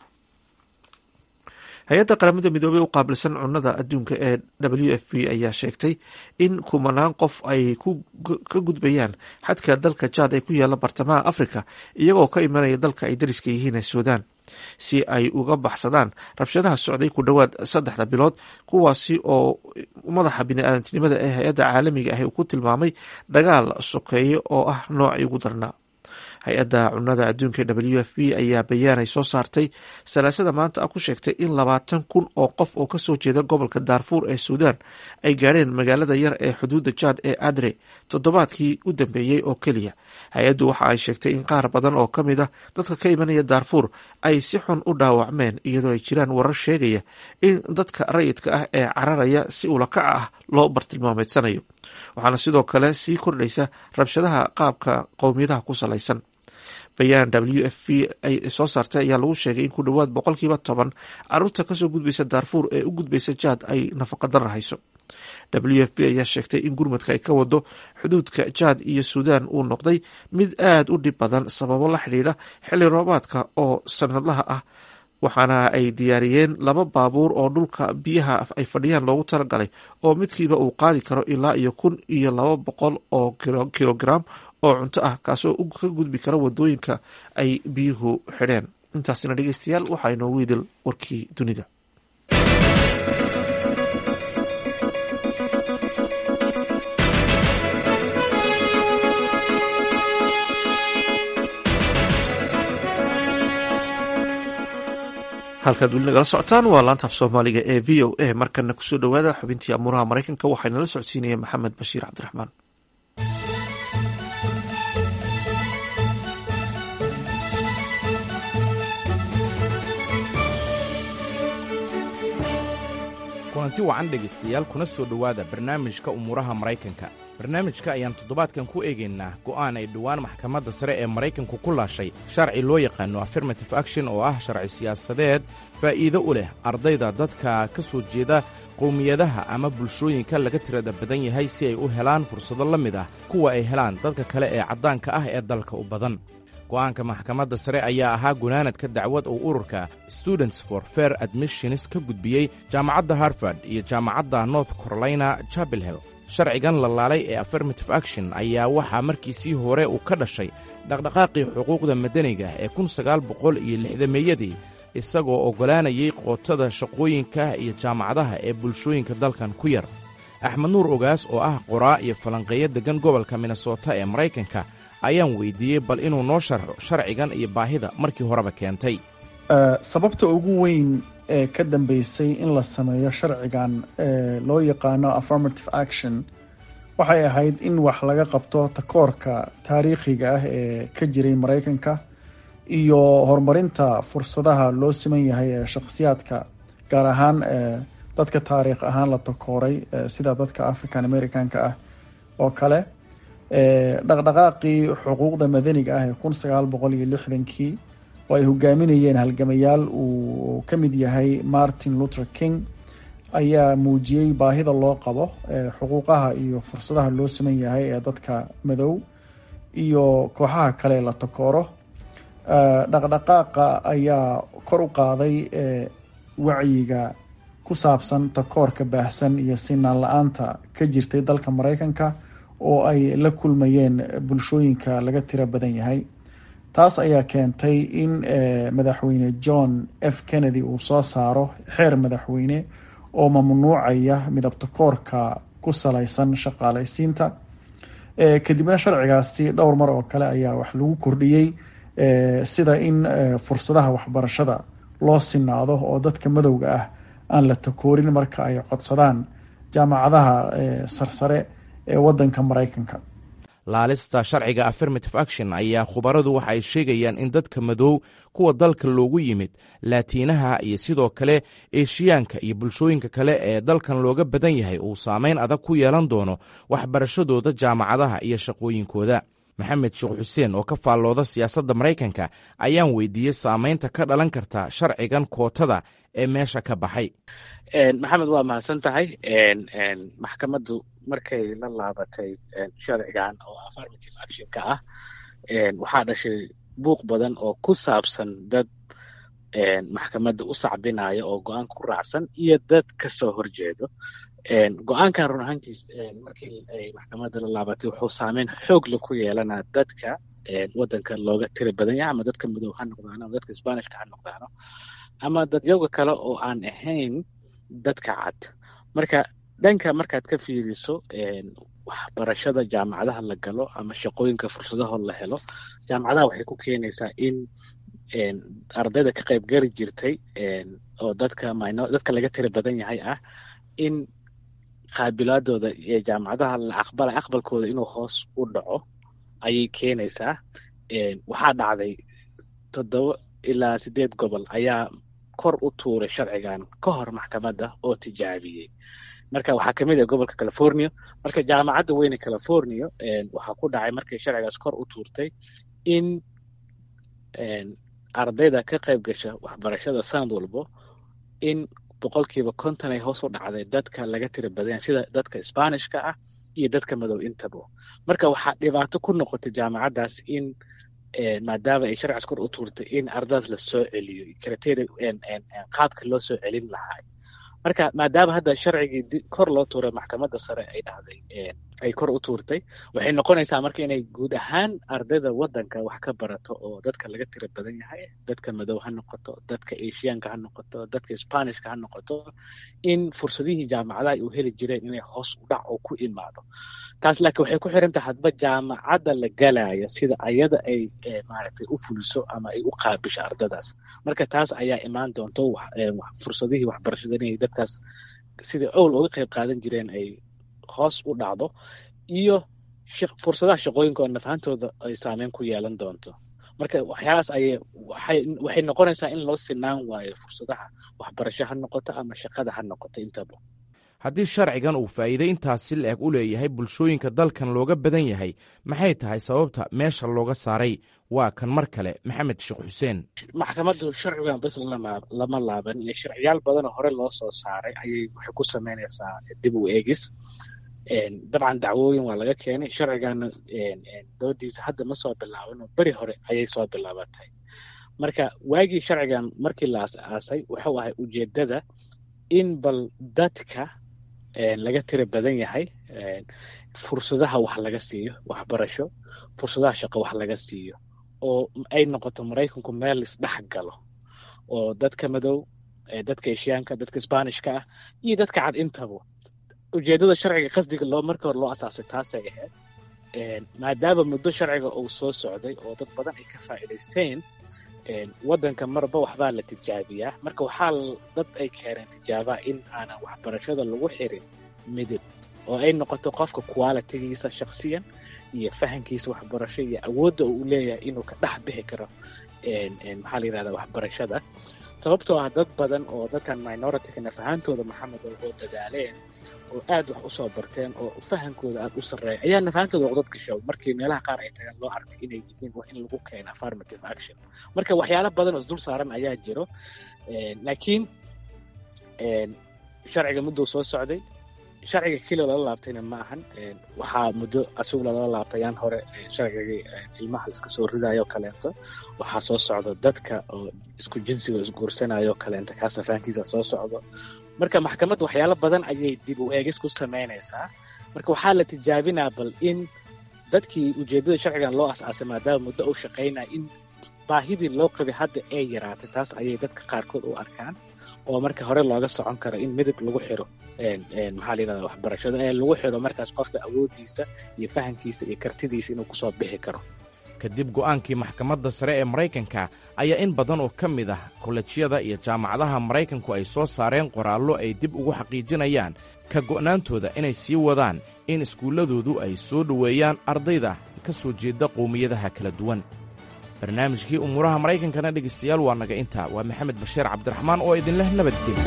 hay-adda qaramada midoobey u qaabilsan cunada adduunka ee w f p ayaa sheegtay in kumanaan qof ay ka gudbayaan xadka dalka jaad ee ku yaala bartamaha africa iyagoo ka imanaya dalka ay dariska yihiin ee suudaan si ay uga baxsadaan rabshadaha socday ku dhowaad saddexda bilood kuwaasi oo madaxa bini-aadantinimada ee hay-adda caalamiga ah uu ku tilmaamay dagaal sokeeye oo ah noocii ugu darnaa hay-adda cunada adduunka w f p ayaa bayaanay soo saartay salaasada maanta ah ku sheegtay in labaatan kun oo qof oo kasoo jeeda gobolka daarfuur ee suudaan ay gaadheen magaalada yar ee xuduudda jaad ee adre toddobaadkii u dambeeyey oo keliya hay-addu waxa ay sheegtay in qaar badan oo ka mid a dadka ka imanaya daarfuur ay si xun u dhaawacmeen iyadoo ay jiraan warar sheegaya in dadka rayidka ah ee cararaya si ulakaca ah loo bartilmaameedsanayo waxaana sidoo kale sii kordhaysa rabshadaha qaabka qowmiyadaha ku salaysan bayaan w f p ay soo saartay ayaa lagu sheegay in ku dhowaad boqolkiiba toban caruurta kasoo gudbaysa daarfuur ee u gudbaysa jaad ay nafaqa darar hayso w f p ayaa sheegtay in gurmadka ay ka wado xuduudka jaad iyo suudaan uu noqday mid aada u dhib badan sababo la xidhiidha xilli roobaadka oo sanadlaha ah waxaana ay diyaariyeen laba baabuur oo dhulka biyaha ay fadhiyaan loogu talagalay oo midkiiba uu qaadi karo ilaa iyo kun iyo laba boqol oo kilogram oo cunto ah kaasoo ka gudbi kara wadooyinka ay biyuhu xidheen intaasina dhegeystayaal waxaa inoogu idil warkii dunida halkaad weli nagala socotaan waa laanta af soomaaliga ee v o a markana kusoo dhowaada xubintii amuuraha maraykanka waxaynala socodsiinaya maxamed bashiir cabdiraxmaan kulanti wacan dhegaystayaal kuna soo dhowaada barnaamijka umuuraha maraykanka barnaamijka ayaan toddobaadkan ku eegaynaa go'aan ay dhowaan maxkamadda sare ee maraykanku ku laashay sharci loo yaqaano affirmative action oo ah sharci siyaasadeed faa'iido u leh ardayda dadka ka soo jeeda qowmiyadaha ama bulshooyinka laga tirada badan yahay si ay u helaan fursado la mid ah kuwa ay helaan dadka kale ee caddaanka ah ee dalka u badan go'aanka maxkamadda sare ayaa ahaa gunaanadka dacwad uu ururka students for fair admissions ka gudbiyey jaamacadda harvard iyo jaamacadda north carolina chapel hill sharcigan la laalay ee affirmative action ayaa waxaa markiisii hore uu ka dhashay dhaqdhaqaaqii xuquuqda madaniga ee kun sagaal boqol iyo lixdameeyadii isagoo oggolaanayay qootada shaqooyinka iyo jaamacadaha ee bulshooyinka dalkan ku yar axmed nuur ogaas oo ah qoraa iyo falanqeeyo deggan gobolka minnesota ee maraykanka ayaan weydiiyey bal inuu noo sharxo sharcigan iyo baahida markii horeba keentay sababta ugu weyn ee ka dambeysay in la sameeyo sharcigan ee loo yaqaano affirmative action waxay ahayd in wax laga qabto takoorka taariikhiga ah ee ka jiray maraykanka iyo horumarinta fursadaha loo siman yahay ee shakhsiyaadka gaar ahaan dadka taariikh ahaan la takooray sida dadka african americanka ah oo kale dhaqdhaqaaqii xuquuqda madaniga ah ee kun sagaal boqol iyo lixdankii oo ay hogaaminayeen halgamayaal uu ka mid yahay martin luther king ayaa muujiyey baahida loo qabo xuquuqaha iyo fursadaha loo siman yahay ee dadka madow iyo kooxaha kale la takooro dhaqdhaqaaqa ayaa kor u qaaday wacyiga ku saabsan takoorka baahsan iyo sinaan la-aanta ka jirtay dalka maraykanka oo ay la kulmayeen bulshooyinka laga tiro badan yahay taas ayaa keentay in madaxweyne john f kennedy uu soo saaro xeer madaxweyne oo mamnuucaya midabtakoorka ku salaysan shaqaalaysiinta kadibna sharcigaasi dhowr mar oo kale ayaa wax lagu kordhiyey sida in fursadaha waxbarashada loo sinaado oo dadka madowga ah aan la takoorin marka ay codsadaan jaamacadaha sarsare ee wadanka maraykanka laalista sharciga affirmative action ayaa khubaradu waxa ay sheegayaan in dadka madow kuwa dalka loogu yimid laatiinaha iyo sidoo kale eeshiyaanka iyo bulshooyinka kale ee dalkan looga badan yahay uu saameyn adag ku yeelan doono waxbarashadooda jaamacadaha iyo shaqooyinkooda maxamed sheekh xuseen oo ka faallooda siyaasadda maraykanka ayaan weydiiyey saameynta ka dhalan karta sharcigan kootada ee meesha ka baxay maxamed waa mahadsan tahay maxkamaddu markay la laabatay sharcigan oo affirmative actionka ah waxaa dhashay buuq badan oo ku saabsan dad maxkamadda u sacbinaya oo go-aanka ku raacsan iyo dad kasoo horjeedo go-aankan run ahaantiis markii ay maxkamadda la laabatay wuxuu saameyn xoogla ku yeelanaa dadka wadanka looga tiri badan yahay ama dadka madow ha noqdaano ama dadka sbanishka ha noqdaano ama dadyaga kale oo aan ahayn dadka cad marka dhanka markaad ka fiiriso waxbarashada jaamacadaha la galo ama shaqooyinka fursadaho la helo jaamacadaha waxay ku keenaysaa in ardayda ka qayb gari jirtay oo dadka dadka laga tiri badan yahay ah in qaabilaadooda ee jaamacadaha la aqbala aqbalkooda inuu hoos u dhaco ayay keenaysaa waxaa dhacday toddoba ilaa sideed gobol ayaa kor u tuuray sharcigan ka hor maxkamadda oo tijaabiyey marka waxaa kamid ah gobolka california marka jaamacadda weyne california waxaa ku dhacay markay sharcigaas kor u tuurtay in ardayda ka qayb gasha waxbarashada sanad walbo in boqolkiiba konton ay hoos u dhacday dadka laga tiri badanya sida dadka sbanishka ah iyo dadka madow intaba marka waxaa dhibaato ku noqotay jaamacaddaas in maadaama ay sharcigaas kor u tuurtay in ardadaas la soo celiyo criteria qaabka loo soo celin lahaa marka maadaama hadda sharcigii kor loo tuuray maxkamadda sare ay dhahday ay kor u tuurtay waxay noqonaysaa marka inay guud ahaan ardayda wadanka wax ka barato oo dadka laga tira badan yahay dadka madow ha noqoto dadka asiyaanka ha noqoto dadka sbanishka ha noqoto in fursadihii jaamacadaha ay u heli jireen inay hoos u dhac oo ku imaado taas laakiin waxay ku xiran tahay hadba jaamacadda la galaya sida ayada ay maaragtay u fuliso ama ay u qaabisho ardadaas marka taas ayaa imaan doonto fursadihii waxbarashada inay dadkaas sidai owl uga qayb qaadan jireen ay hoos u dhacdo iyo fursadaha shaqooyinka oo nafahantooda ay saameyn ku yeelan doonto marka waxyaalahaas ayay waxay waxay noqonaysaa in loo sinaan waayo fursadaha waxbarasho ha noqoto ama shaqada ha noqoto intaba haddii sharcigan uu faa'iiday intaas si la-eg u leeyahay bulshooyinka dalkan looga badan yahay maxay tahay sababta meesha looga saaray waa kan mar kale maxamed sheekh xuseen maxkamaddu sharcigan bes lama laaban iyo sharciyaal badanoo hore loo soo saaray ayay waxay ku samaynaysaa dib u eegis dabcan dacwooyin waa laga keenay sharcigana doodiisa hadda ma soo bilaaban beri hore ayay soo bilaabatay marka waagii sharcigan markii la as-aasay wuxuu ahay ujeedada in bal dadka laga tira badan yahay fursadaha wax laga siiyo waxbarasho fursadaha shaqo wax laga siiyo oo ay noqoto maraykanku meel isdhex galo oo dadka madow dadka eshiyaanka dadka sbanishka ah iyo dadka cad intaba ujeedada sharciga qasdiga loo marka hore loo asaasay taasay ahayd maadaama muddo sharciga uu soo socday oo dad badan ay ka faa'iidaysteen waddanka marba waxbaa la tijaabiyaa marka waxaa dad ay keeneen tijaabaa in aanan waxbarashada lagu xirin midib oo ay noqoto qofka qualitigiisa shaksiyan iyo fahankiisa waxbarasho iyo awoodda uu leeyahay inuu ka dhex bixi karo maxaa la yidhahdaa waxbarashada sababtoo ah dad badan oo dadkan minorityka nafahantooda maxamed oo dadaaleen oo aad wax usoo barteen oo fahankooda aad u sarreeya ayaa nafahantooda uqdad gasho markii meelaha qaar ay tagaan loo arkay inay yihiin in lagu keeno affirmative action marka waxyaalo badan oo isdul saaran ayaa jiro laakiin sharciga mudduu soo socday sharciga keliya lala laabtayna ma ahan waxaa muddo asugu lala laabtayaan hore sharcigii ilmaha iska soo ridayo kaleento waxaa soo socda dadka oo isku jinsiga isguursanayo kaleento kaas nafahankiisa soo socdo marka maxkamadda waxyaalo badan ayay dib u eegis ku samaynaysaa marka waxaa la tijaabinaa bal in dadkii ujeeddada sharcigan loo as-aasay maadaama muddo u shaqaynaya in baahidii loo qabay hadda ay yaraatay taas ayay dadka qaarkood u arkaan oo marka hore looga socon karo in midab lagu xiro maxaa la yidhahdaa waxbarashada ee lagu xiro markaas qofka awooddiisa iyo fahankiisa iyo kartidiisa inuu kusoo bixi karo kadib go'aankii maxkamadda sare ee maraykanka ayaa in badan oo ka mid ah kolejyada iyo jaamacadaha maraykanku ay soo saareen qoraallo ay dib ugu xaqiijinayaan ka go'naantooda inay sii wadaan in iskuulladoodu ay soo dhoweeyaan ardayda ka soo jeeda qowmiyadaha kala duwan barnaamijkii umuuraha maraykankana dhegaystayaal waa naga intaa waa maxamed bashiir cabdiraxmaan oo idinleh nabadgelyo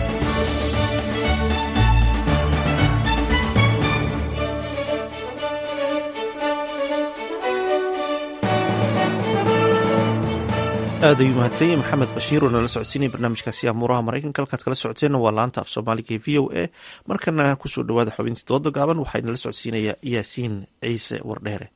aad ayuu mahadsanyahy maxamed bashiir oo nala socodsiinaya barnaamijkaasi amuuraha maraykanka halkaad kala socoteenna waa laanta af soomaaliga ee v o a markana kusoo dhowaada xubintii dooda gaaban waxaa nala socodsiinaya yaasiin ciise wardheere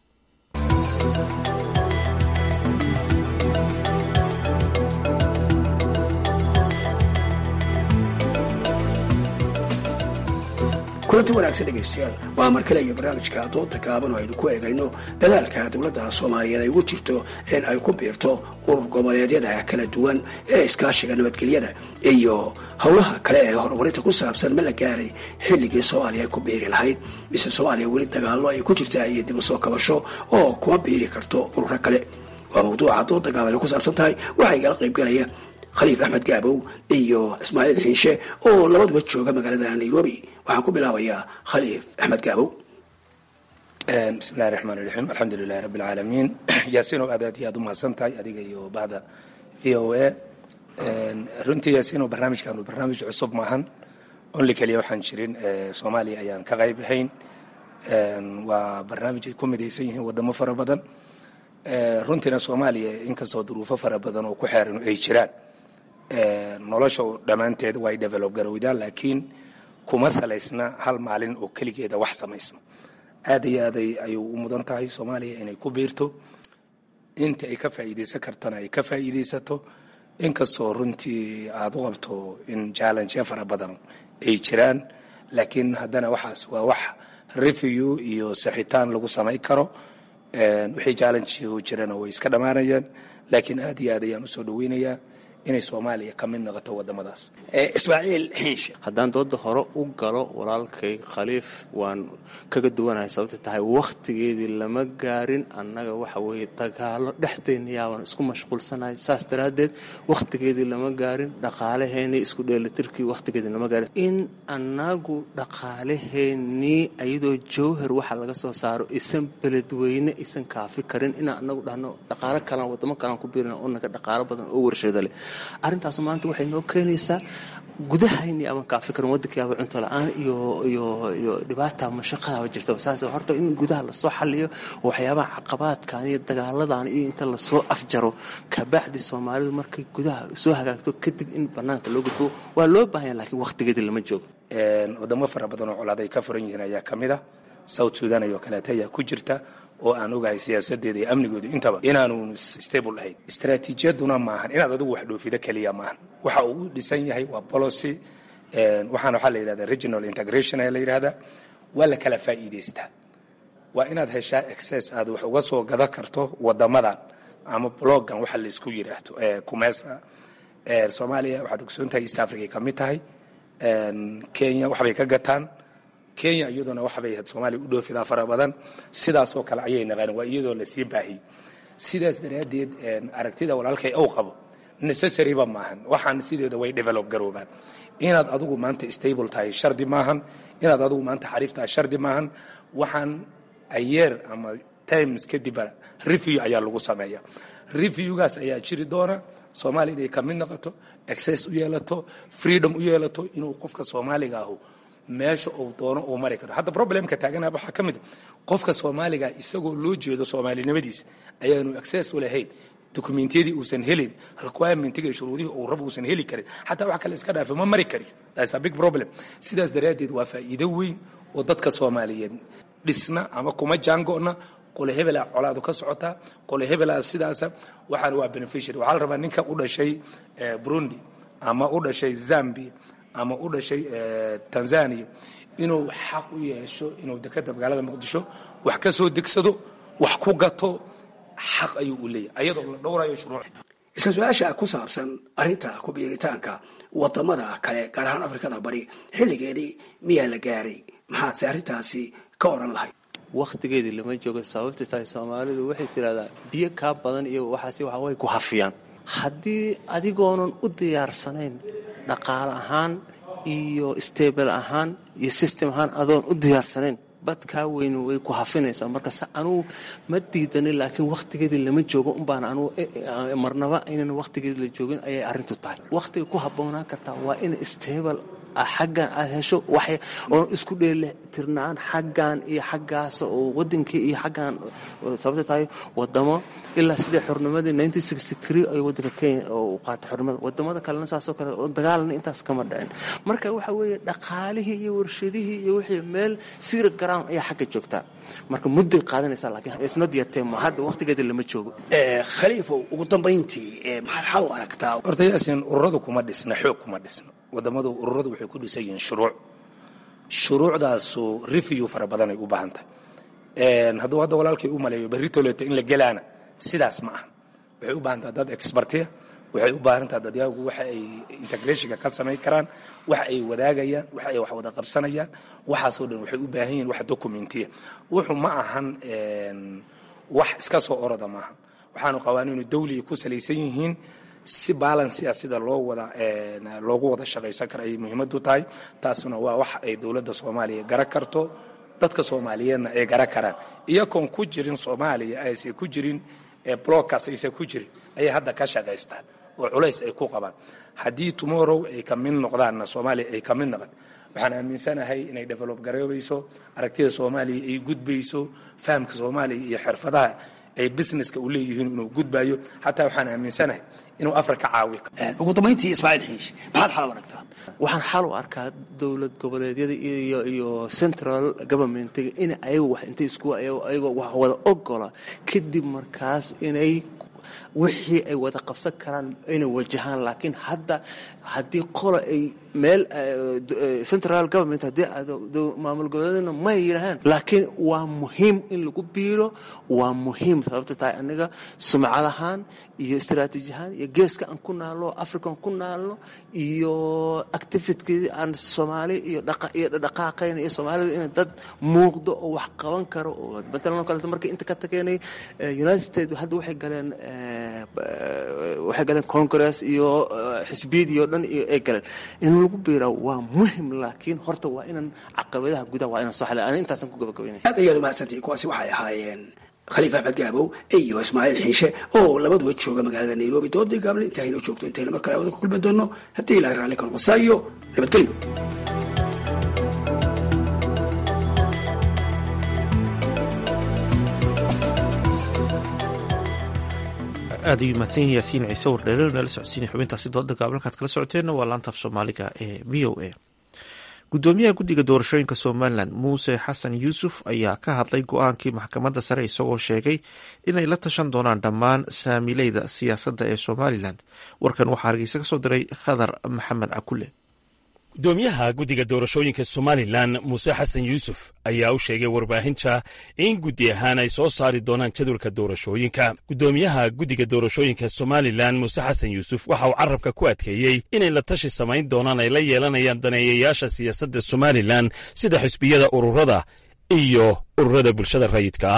kulanti wanaagsan dhegaystayaal waa mar kale iyo barnaamijka dooda gaaban oo aynu ku eegayno dadaalka dowladda soomaaliyeed ay ugu jirto in ay ku biirto urur goboleedyada kala duwan ee iskaashiga nabadgelyada iyo howlaha kale ee horumarinta ku saabsan ma la gaaray xilligii soomaaliya ay ku biiri lahayd mise soomaaliya weli dagaallo ay ku jirtaa iyo dib u soo kabasho oo kuma biiri karto ururo kale waa mawduuca dooda gaaban ay ku saabsan tahay waxaa igala qaybgalaya khaliif axmed gaabow iyo ismaaciil xiishe oo labaduba jooga magaalada nairobi waxaan ku bilaabayaa khaliif axmed gaabow bismillahi raxmaan raxiim alxamdulilahi rabbi alcaalamiin yaasiinow aad aad iyo aad u mahadsan tahay adiga iyo bahda v o a runtii yaasiinow barnaamijkan barnaamij cusub maahan only keliya waxaan jirin soomaaliya ayaan ka qayb ahayn waa barnaamij ay ku midaysan yihiin wadamo fara badan runtiina soomaaliya inkastoo duruufo fara badan oo ku xeeran ay jiraan nolosha dhammaanteed way develop garowdaa laakiin kuma salaysna hal maalin oo keligeeda wax samaysma aad iyo aad ayuu u mudan tahay soomaaliya inay ku biirto inta ay ka faa'iidaysan kartana ay ka faa'iidaysato inkastoo runtii aada u qabto in jallengeya fara badan ay jiraan laakiin haddana waxaas waa wax review iyo saxitaan lagu samayn karo wixii challenge jirana way iska dhammaanayaan laakiin aad iyo aad ayaan usoo dhaweynayaa inay soomaaliya ka mid noqoto wadamadaas ismaaciil xiinshe haddaan dooda hore u galo walaalkay khaliif waan kaga duwanahay sababta tahay wakhtigeedii lama gaarin annaga waxa weeye dagaalo dhexdeenna yaabaan isku mashquulsanahay saas daraaddeed wakhtigeedii lama gaarin dhaqaalaheennii isku dheelitirkii wakhtigeedii lama gaarin in annagu dhaqaalaheennii ayadoo jowhar waxa laga soo saaro isan beledweyne isan kaafi karin inaan annagu dhahno dhaqaalo kalaan wadamo kalaan ku biirina oo naga dhaqaalo badan oo warshada leh arrintaasu maanta waxay noo keenaysaa gudahayni ama kaafi karin waddankiiaba cunto la-aan iyo iyo iyo dhibaata mashaqadaaba jirtaba saas horta in gudaha lasoo xaliyo waxyaabaha caqabaadkan iyo dagaaladan iyo inta lasoo afjaro kabacdi soomaalidu markay gudaha soo hagaagto kadib in banaanka loo gudbo waa loo baahanya laakiin wakhtigeedii lama joogo wadamo fara badan oo colaad ay ka furan yihiin ayaa ka mid a south sudan ayoo kaleeta ayaa ku jirta oo aan ogahay siyaasadeeda iyo amnigooda intaba inaanu stable ahayn istaraatiijiyaduna maahan inaad adigu wax dhoofido keliya maahan waxa uu u dhisan yahay waa policy waxaana waxaa la yidhahda regional integration ayaa la yidhahdaa waa la kala faa'iidaystaa waa inaad heshaa excess aad wax uga soo gada karto wadamadan ama blogan waxa laysku yidhaahdo kumesa soomaaliya waxaad ogsoon tahay east africa ay ka mid tahay kenya waxbay ka gataan kenya iyaduna waxbay soomaaliya u dhoofidaa fara badan sidaasoo kale ayay naqaan waa iyadoo lasii baahiyey sidaas daraaddeed aragtida walaalkay ow qabo necessaryba maahan waxaan sideeda way develop garoobaan inaad adigu maanta stable tahay shardi maahan inaad adigu maanta xariif tahay shardi maahan waxaan ayeer ama times kadibba review ayaa lagu sameeya reviewgaas ayaa jiri doona soomaaliya inay ka mid noqoto access u yeelato freedom u yeelato inuu qofka soomaaliga ahu meesha uu doono uu mari karo hadda problemka taagana waxaa ka mid a qofka soomaaliga isagoo loo jeedo soomaalinimadiisa ayaanu access u lahayn dokumentiyadii uusan helin requirementiga iyo shuruudihii uu rabo uusan heli karin xataa wax kale iska dhaafe ma mari karin that's a big problem sidaas daraaddeed waa faa'iido weyn oo dadka soomaaliyeed dhisna ama kuma jaango'na qole hebelaa colaadu ka socotaa qole hebelaa sidaasa waxaana waa beneficiary waxaa la rabaa ninka u dhashay burundi ama u dhashay zambia ama u dhashay tanzania inuu xaq u yeesho inuu dekada magaalada muqdisho wax ka soo degsado wax ku gato xaq ayuu u leeyahay ayadoo la dhowrayo shuruuc isla su-aasha ku saabsan arrinta ku-biiritaanka wadamada kale gaar ahaan afrikada bari xilligeedii miyaa la gaaray maxaadse arrintaasi ka oran lahayd wakhtigeedii lama joogo sababta tahay soomaalidu waxay tidhahdaa biyo kaa badan iyo waxaasi waxa way ku hafiyaan haddii adigoonan u diyaarsanayn dhaqaale ahaan iyo stable ahaan iyo system ahaan adoon u diyaarsanayn badkaa weyn way ku hafinaysaa marka se anugu ma diidanin laakiin wakhtigeedii lama joogo unbaan anugu marnaba aynan wakhtigeedii la joogin ayay arrintu tahay wakhtiga ku habboonaan kartaa waa in stable xaggan aad hesho wax oon isku dheelitirnaan xaggan iyo xaggaas oo wadankii iyo xaggan sababta tahay wadamo ilaa sidai xornimadii nineteen sixty three ay wadanka kenya u qaatay xornimada wadamada kalena saasoo kale oo dagaalna intaas kama dhicin marka waxa weeye dhaqaalihii iyo warshadihii iyo wixii meel sira ground ayaa xagga joogtaa marka mudday qaadanaysaa laakiin isnot yateem hadda wakhtigeeda lama joogo khaliifow ugu dambayntii maxaad xal u aragtaa horta yaasin ururadu kuma dhisna xoog kuma dhisna wadamadu ururadu waxay ku dhisan yihiin shuruuc shuruucdaasu review fara badanay u baahan tahay hadduu hadda walaalkay u maleeyo berri toleeto in la gelaana sidaas ma aha waxay u baahan tahay dad expertiya waxay u baahan tahay dadyagu waxa ay integrationka ka samayn karaan wax ay wadaagayaan wax ay wax wada qabsanayaan waxaasoo dhan waxay u baahan yihiin wax documentiya wuxuu ma ahan wax iska soo oroda maaha waxaanu qawaaniinu dawliga ku salaysan yihiin si balansia sida loo wada loogu wada shaqaysan kara ayay muhiimadu tahay taasuna waa wax ay dowladda soomaaliya gara karto dadka soomaaliyeedna ay gara karaan iyagoon ku jirin soomaaliya aysan ku jirin blockaas aysan ku jirin ayay hadda ka shaqaystaan oo culays ay ku qabaan haddii tomorrow ay ka mid noqdaanna soomaaliya ay ka mid noqon waxaan aaminsanahay inay develop garoobayso aragtida soomaaliya ay gudbayso fahamka soomaaliya iyo xirfadaha ay businesska u leeyihiin inuu gudbayo xataa waxaan aaminsanahay inuu afrika caawi ugu dambayntii ismaaciil xiish maxaad xal u aragtaa waxaan xal u arkaa dowlad goboleedyada iyo iyo central governmentiga in ayagu wax intay isku ayagoo wax wada ogola kadib markaas inay wixii ay wada qabsan karaan inay wajahaan laakiin hadda haddii qola ay meel central government haddii maamul goboleedna may yidhaahaan laakiin waa muhiim in lagu biiro waa muhiim sababta tahay aniga sumcad ahaan iyo istaraatiiji ahaan iyo geeska aan ku naalno african ku naalno iyo activitkii aan soomaali iyo iyo dhaqaaqayna iyo soomaalida in dad muuqdo oo wax qaban karo oo matalan oo kaleeto markii inta ka tageynay united states hadda waxay galeen waxay galeen congress iyo xisbiyadii oo dhan iyo ay galeen in lagu biira waa muhim laakiin horta waa inaan caqabadaha gudaha waa inaan soo xalay ani intaasan ku gabagabaynaya aad ayaad umahadsantihin kuwaasi waxay ahaayeen khaliif axmed gaabow iyo ismaaciil xiishe oo labaduba jooga magaalada nairobi doodii gaabna intaaynu joogto intayna mar kale awada ku kulmi doonno haddii ilahay raalli ka noqosaa iyo nabadgelyo aad ayuu mahadsan yahay yaasiin ciise wardheere nala socodsiinay xubintaasi dooda gaabalkaad kala socoteenna waa laanta af soomaaliga ee v o a gudoomiyaha guddiga doorashooyinka somalilan muuse xasan yuusuf ayaa ka hadlay go-aankii maxkamadda sare isagoo sheegay inay la tashan doonaan dhammaan saamileyda siyaasadda ee somalilan warkan waxaa hargeysa ka soo diray khadar maxamed cakule gudoomiyaha guddiga doorashooyinka somalilan muuse xasan yuusuf ayaa u sheegay warbaahinta in guddi ahaan ay soo saari doonaan jadwalka doorashooyinka gudoomiyaha guddiga doorashooyinka somalilan muuse xasan yuusuf waxa uu carabka ku adkeeyey inay la tashi samayn doonaan ay la yeelanayaan daneeyayaasha siyaasadda somalilan sida xisbiyada ururada iyo ururada bulshada rayidka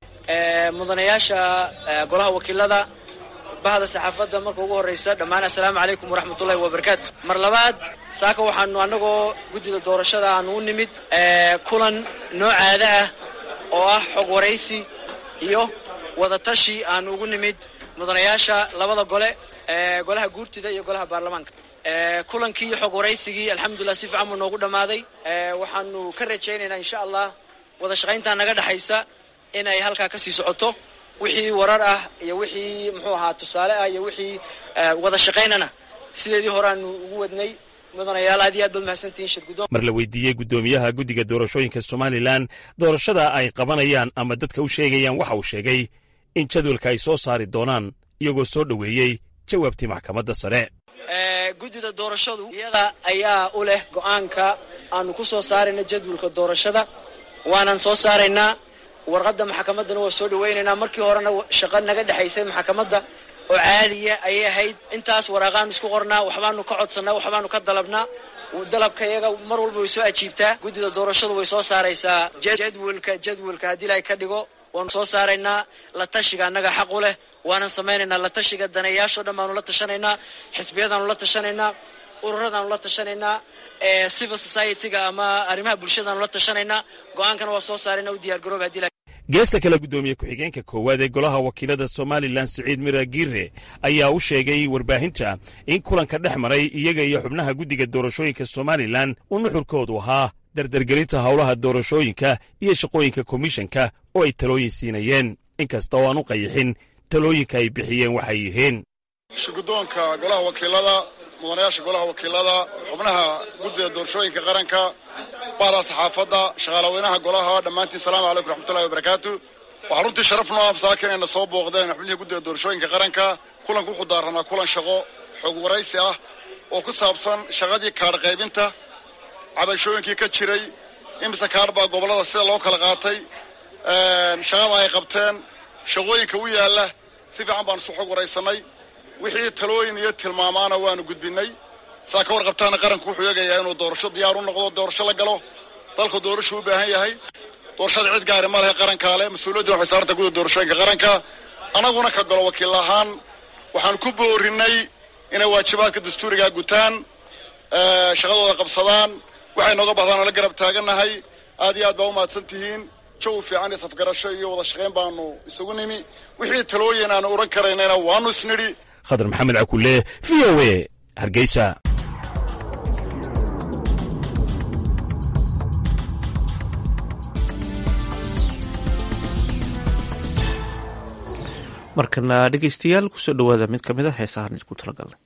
mudanayaasha golaha wakiilada bahda saxaafadda marka ugu horraysa dhammaan assalaamu calaykum waraxmatullahi wabarakaatu mar labaad saaka waxaanu annagoo guddida doorashada aanu u nimid kulan noocaada ah oo ah xog waraysi iyo wadatashi aanu ugu nimid mudanayaasha labada gole golaha guurtida iyo golaha baarlamaanka kulankii xog waraysigii alxamdulilah si fiican buu noogu dhammaaday waxaanu ka rajaynaynaa insha allah wada shaqayntaa naga dhexaysa inay halkaa ka sii socoto wixii warar ah iyo wixii muxuu ahaa tusaale ah iyo wixii wada shaqaynana sideedii horeaanu ugu wadnay mudanayaal aad iyo aad baad mahadsantihiin shirguddoon mar la weydiiyey guddoomiyaha guddiga doorashooyinka somalilan doorashada ay qabanayaan ama dadka u sheegayaan waxa uu sheegay in jadwalka ay soo saari doonaan iyagoo soo dhoweeyey jawaabtii maxkamadda sare guddida doorashadu iyada ayaa u leh go'aanka aanu ku soo saarayna jadwalka doorashada waanan soo saaraynaa warqadda maxkamaddana waa soo dhawaynaynaa markii horena shaqo naga dhexaysay maxkamadda oo caadiya ayay ahayd intaas waraaqaanu isku qornaa waxbaanu ka codsannaa waxbaanu ka dalabnaa dalabka iyaga mar walba way soo ajiibtaa guddida doorashadu way soo saaraysaa jadwalka jadwalka haddii ilaahay ka dhigo waanu soo saaraynaa la tashiga annaga xaq u leh waanan samaynaynaa la tashiga daneeyaashoo dhan baanu la tashanaynaa xisbiyadaanu la tashanaynaa ururadaanu la tashanaynaa civil society-ga ama arrimaha bulshadaanu la tashanaynaa go-aankana waa soo saarayna u diyaar garooba hadii geesta kale guddoomiye ku-xigeenka koowaad ee golaha wakiilada somalilan siciid mira giire ayaa u sheegay warbaahinta in kulanka dhex maray iyaga iyo xubnaha guddiga doorashooyinka somalilan uu nuxurkoodu ahaa dardargelinta howlaha doorashooyinka iyo shaqooyinka komishanka oo ay talooyin siinayeen inkasta oo aan u qayixin talooyinka ay bixiyeen waxay yihiin shirguddoonka golaha wakiilada mudanayaasha golaha wakiilada xubnaha guddida doorashooyinka qaranka bahda saxaafadda shaqaalaweynaha golaha dhammaantiin salaamu calaykum raxmatullahi wabarakaatu waxaa runtii sharaf noo absaaka inayna soo booqdeen xubnihii guddida doorashooyinka qaranka kulanku wuxuu daaranaa kulan shaqo xog waraysi ah oo ku saabsan shaqadii kaadh qaybinta cabashooyinkii ka jiray imise kaadh baa gobollada sida loo kala qaatay shaqada ay qabteen shaqooyinka u yaalla si fiican baanu isu xog waraysanay wixii talooyin iyo tilmaamaana waanu gudbinay saa ka warqabtaana qaranku wuxuu eegayaa inuu doorasho diyaar u noqdo doorasho la galo dalku doorasho u baahan yahay doorashada cid gaari ma lehe qarankaa le mas-uuliyadduna waxay saaranta guda doorashooyinka qaranka annaguna ka galo wakiil ahaan waxaan ku boorinay inay waajibaadka dastuurigaa gutaan shaqadooda qabsadaan waxay nooga bahdaan oo la garab taagannahay aad iyo aad baa u mahadsan tihiin jawi fiican iyo safgarasho iyo wada shaqayn baanu isugu nimi wixii talooyin aanu odhan karaynayna waanu isnidhi khadar maxamed cakule v o e hargeysa markana dhegeystayaal kusoo dhowaada mid ka mid a heesahan isku talagalnay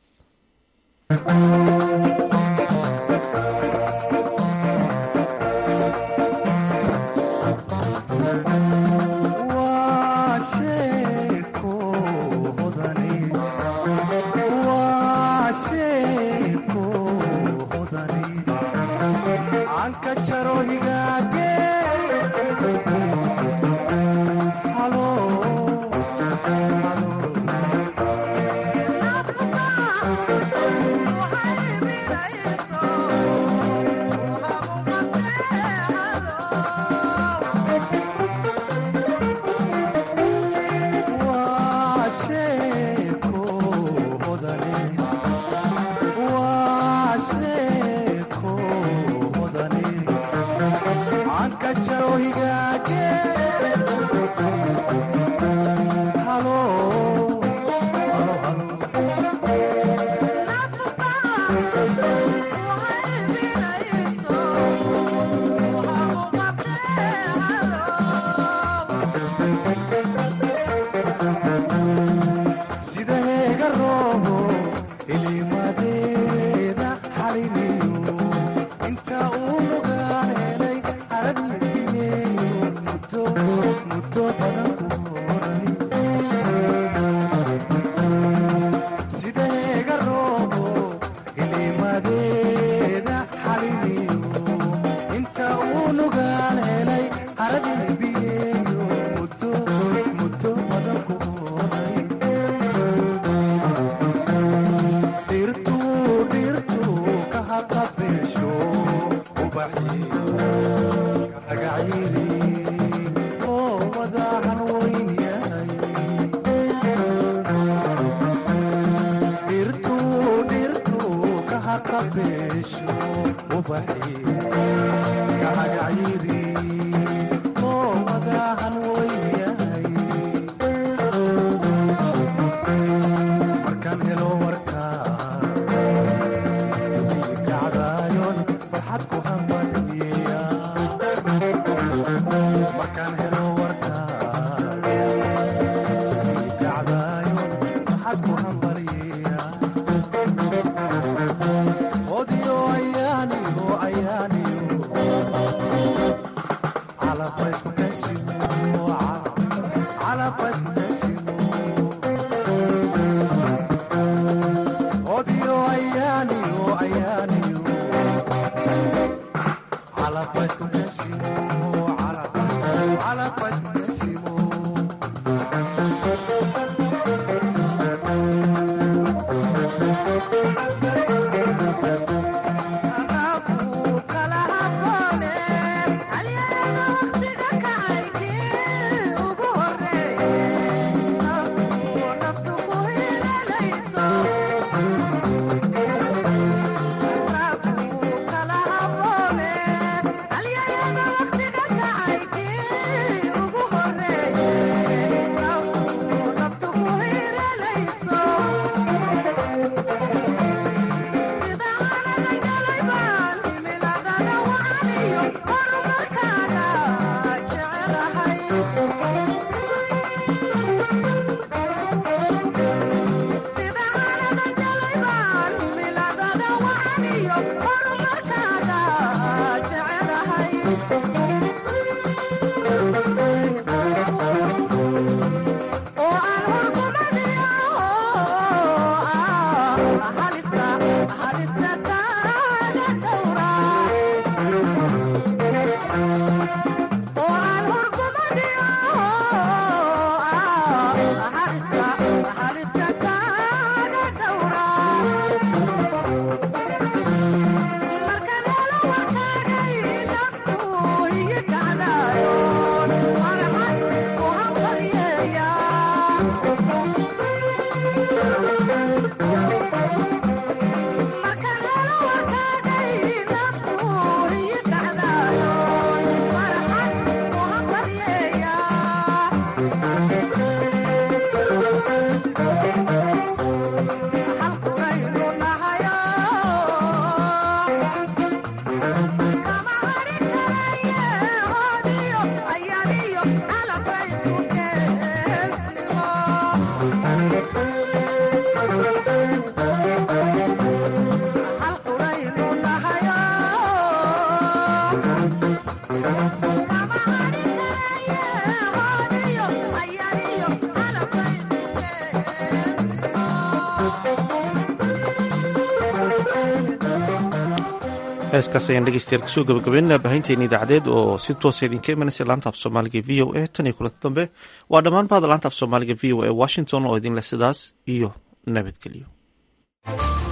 heeskaas ayaan dhegeystayaal kusoo gabagabeynaa baahinteena idaacadeed oo si toosa idinka imanaysa laanta af soomaaliga v o a tan iyo kulanta dambe waa dhammaan bahda laanta af soomaaliga v o a washington oo idinleh sidaas iyo nabadgelyo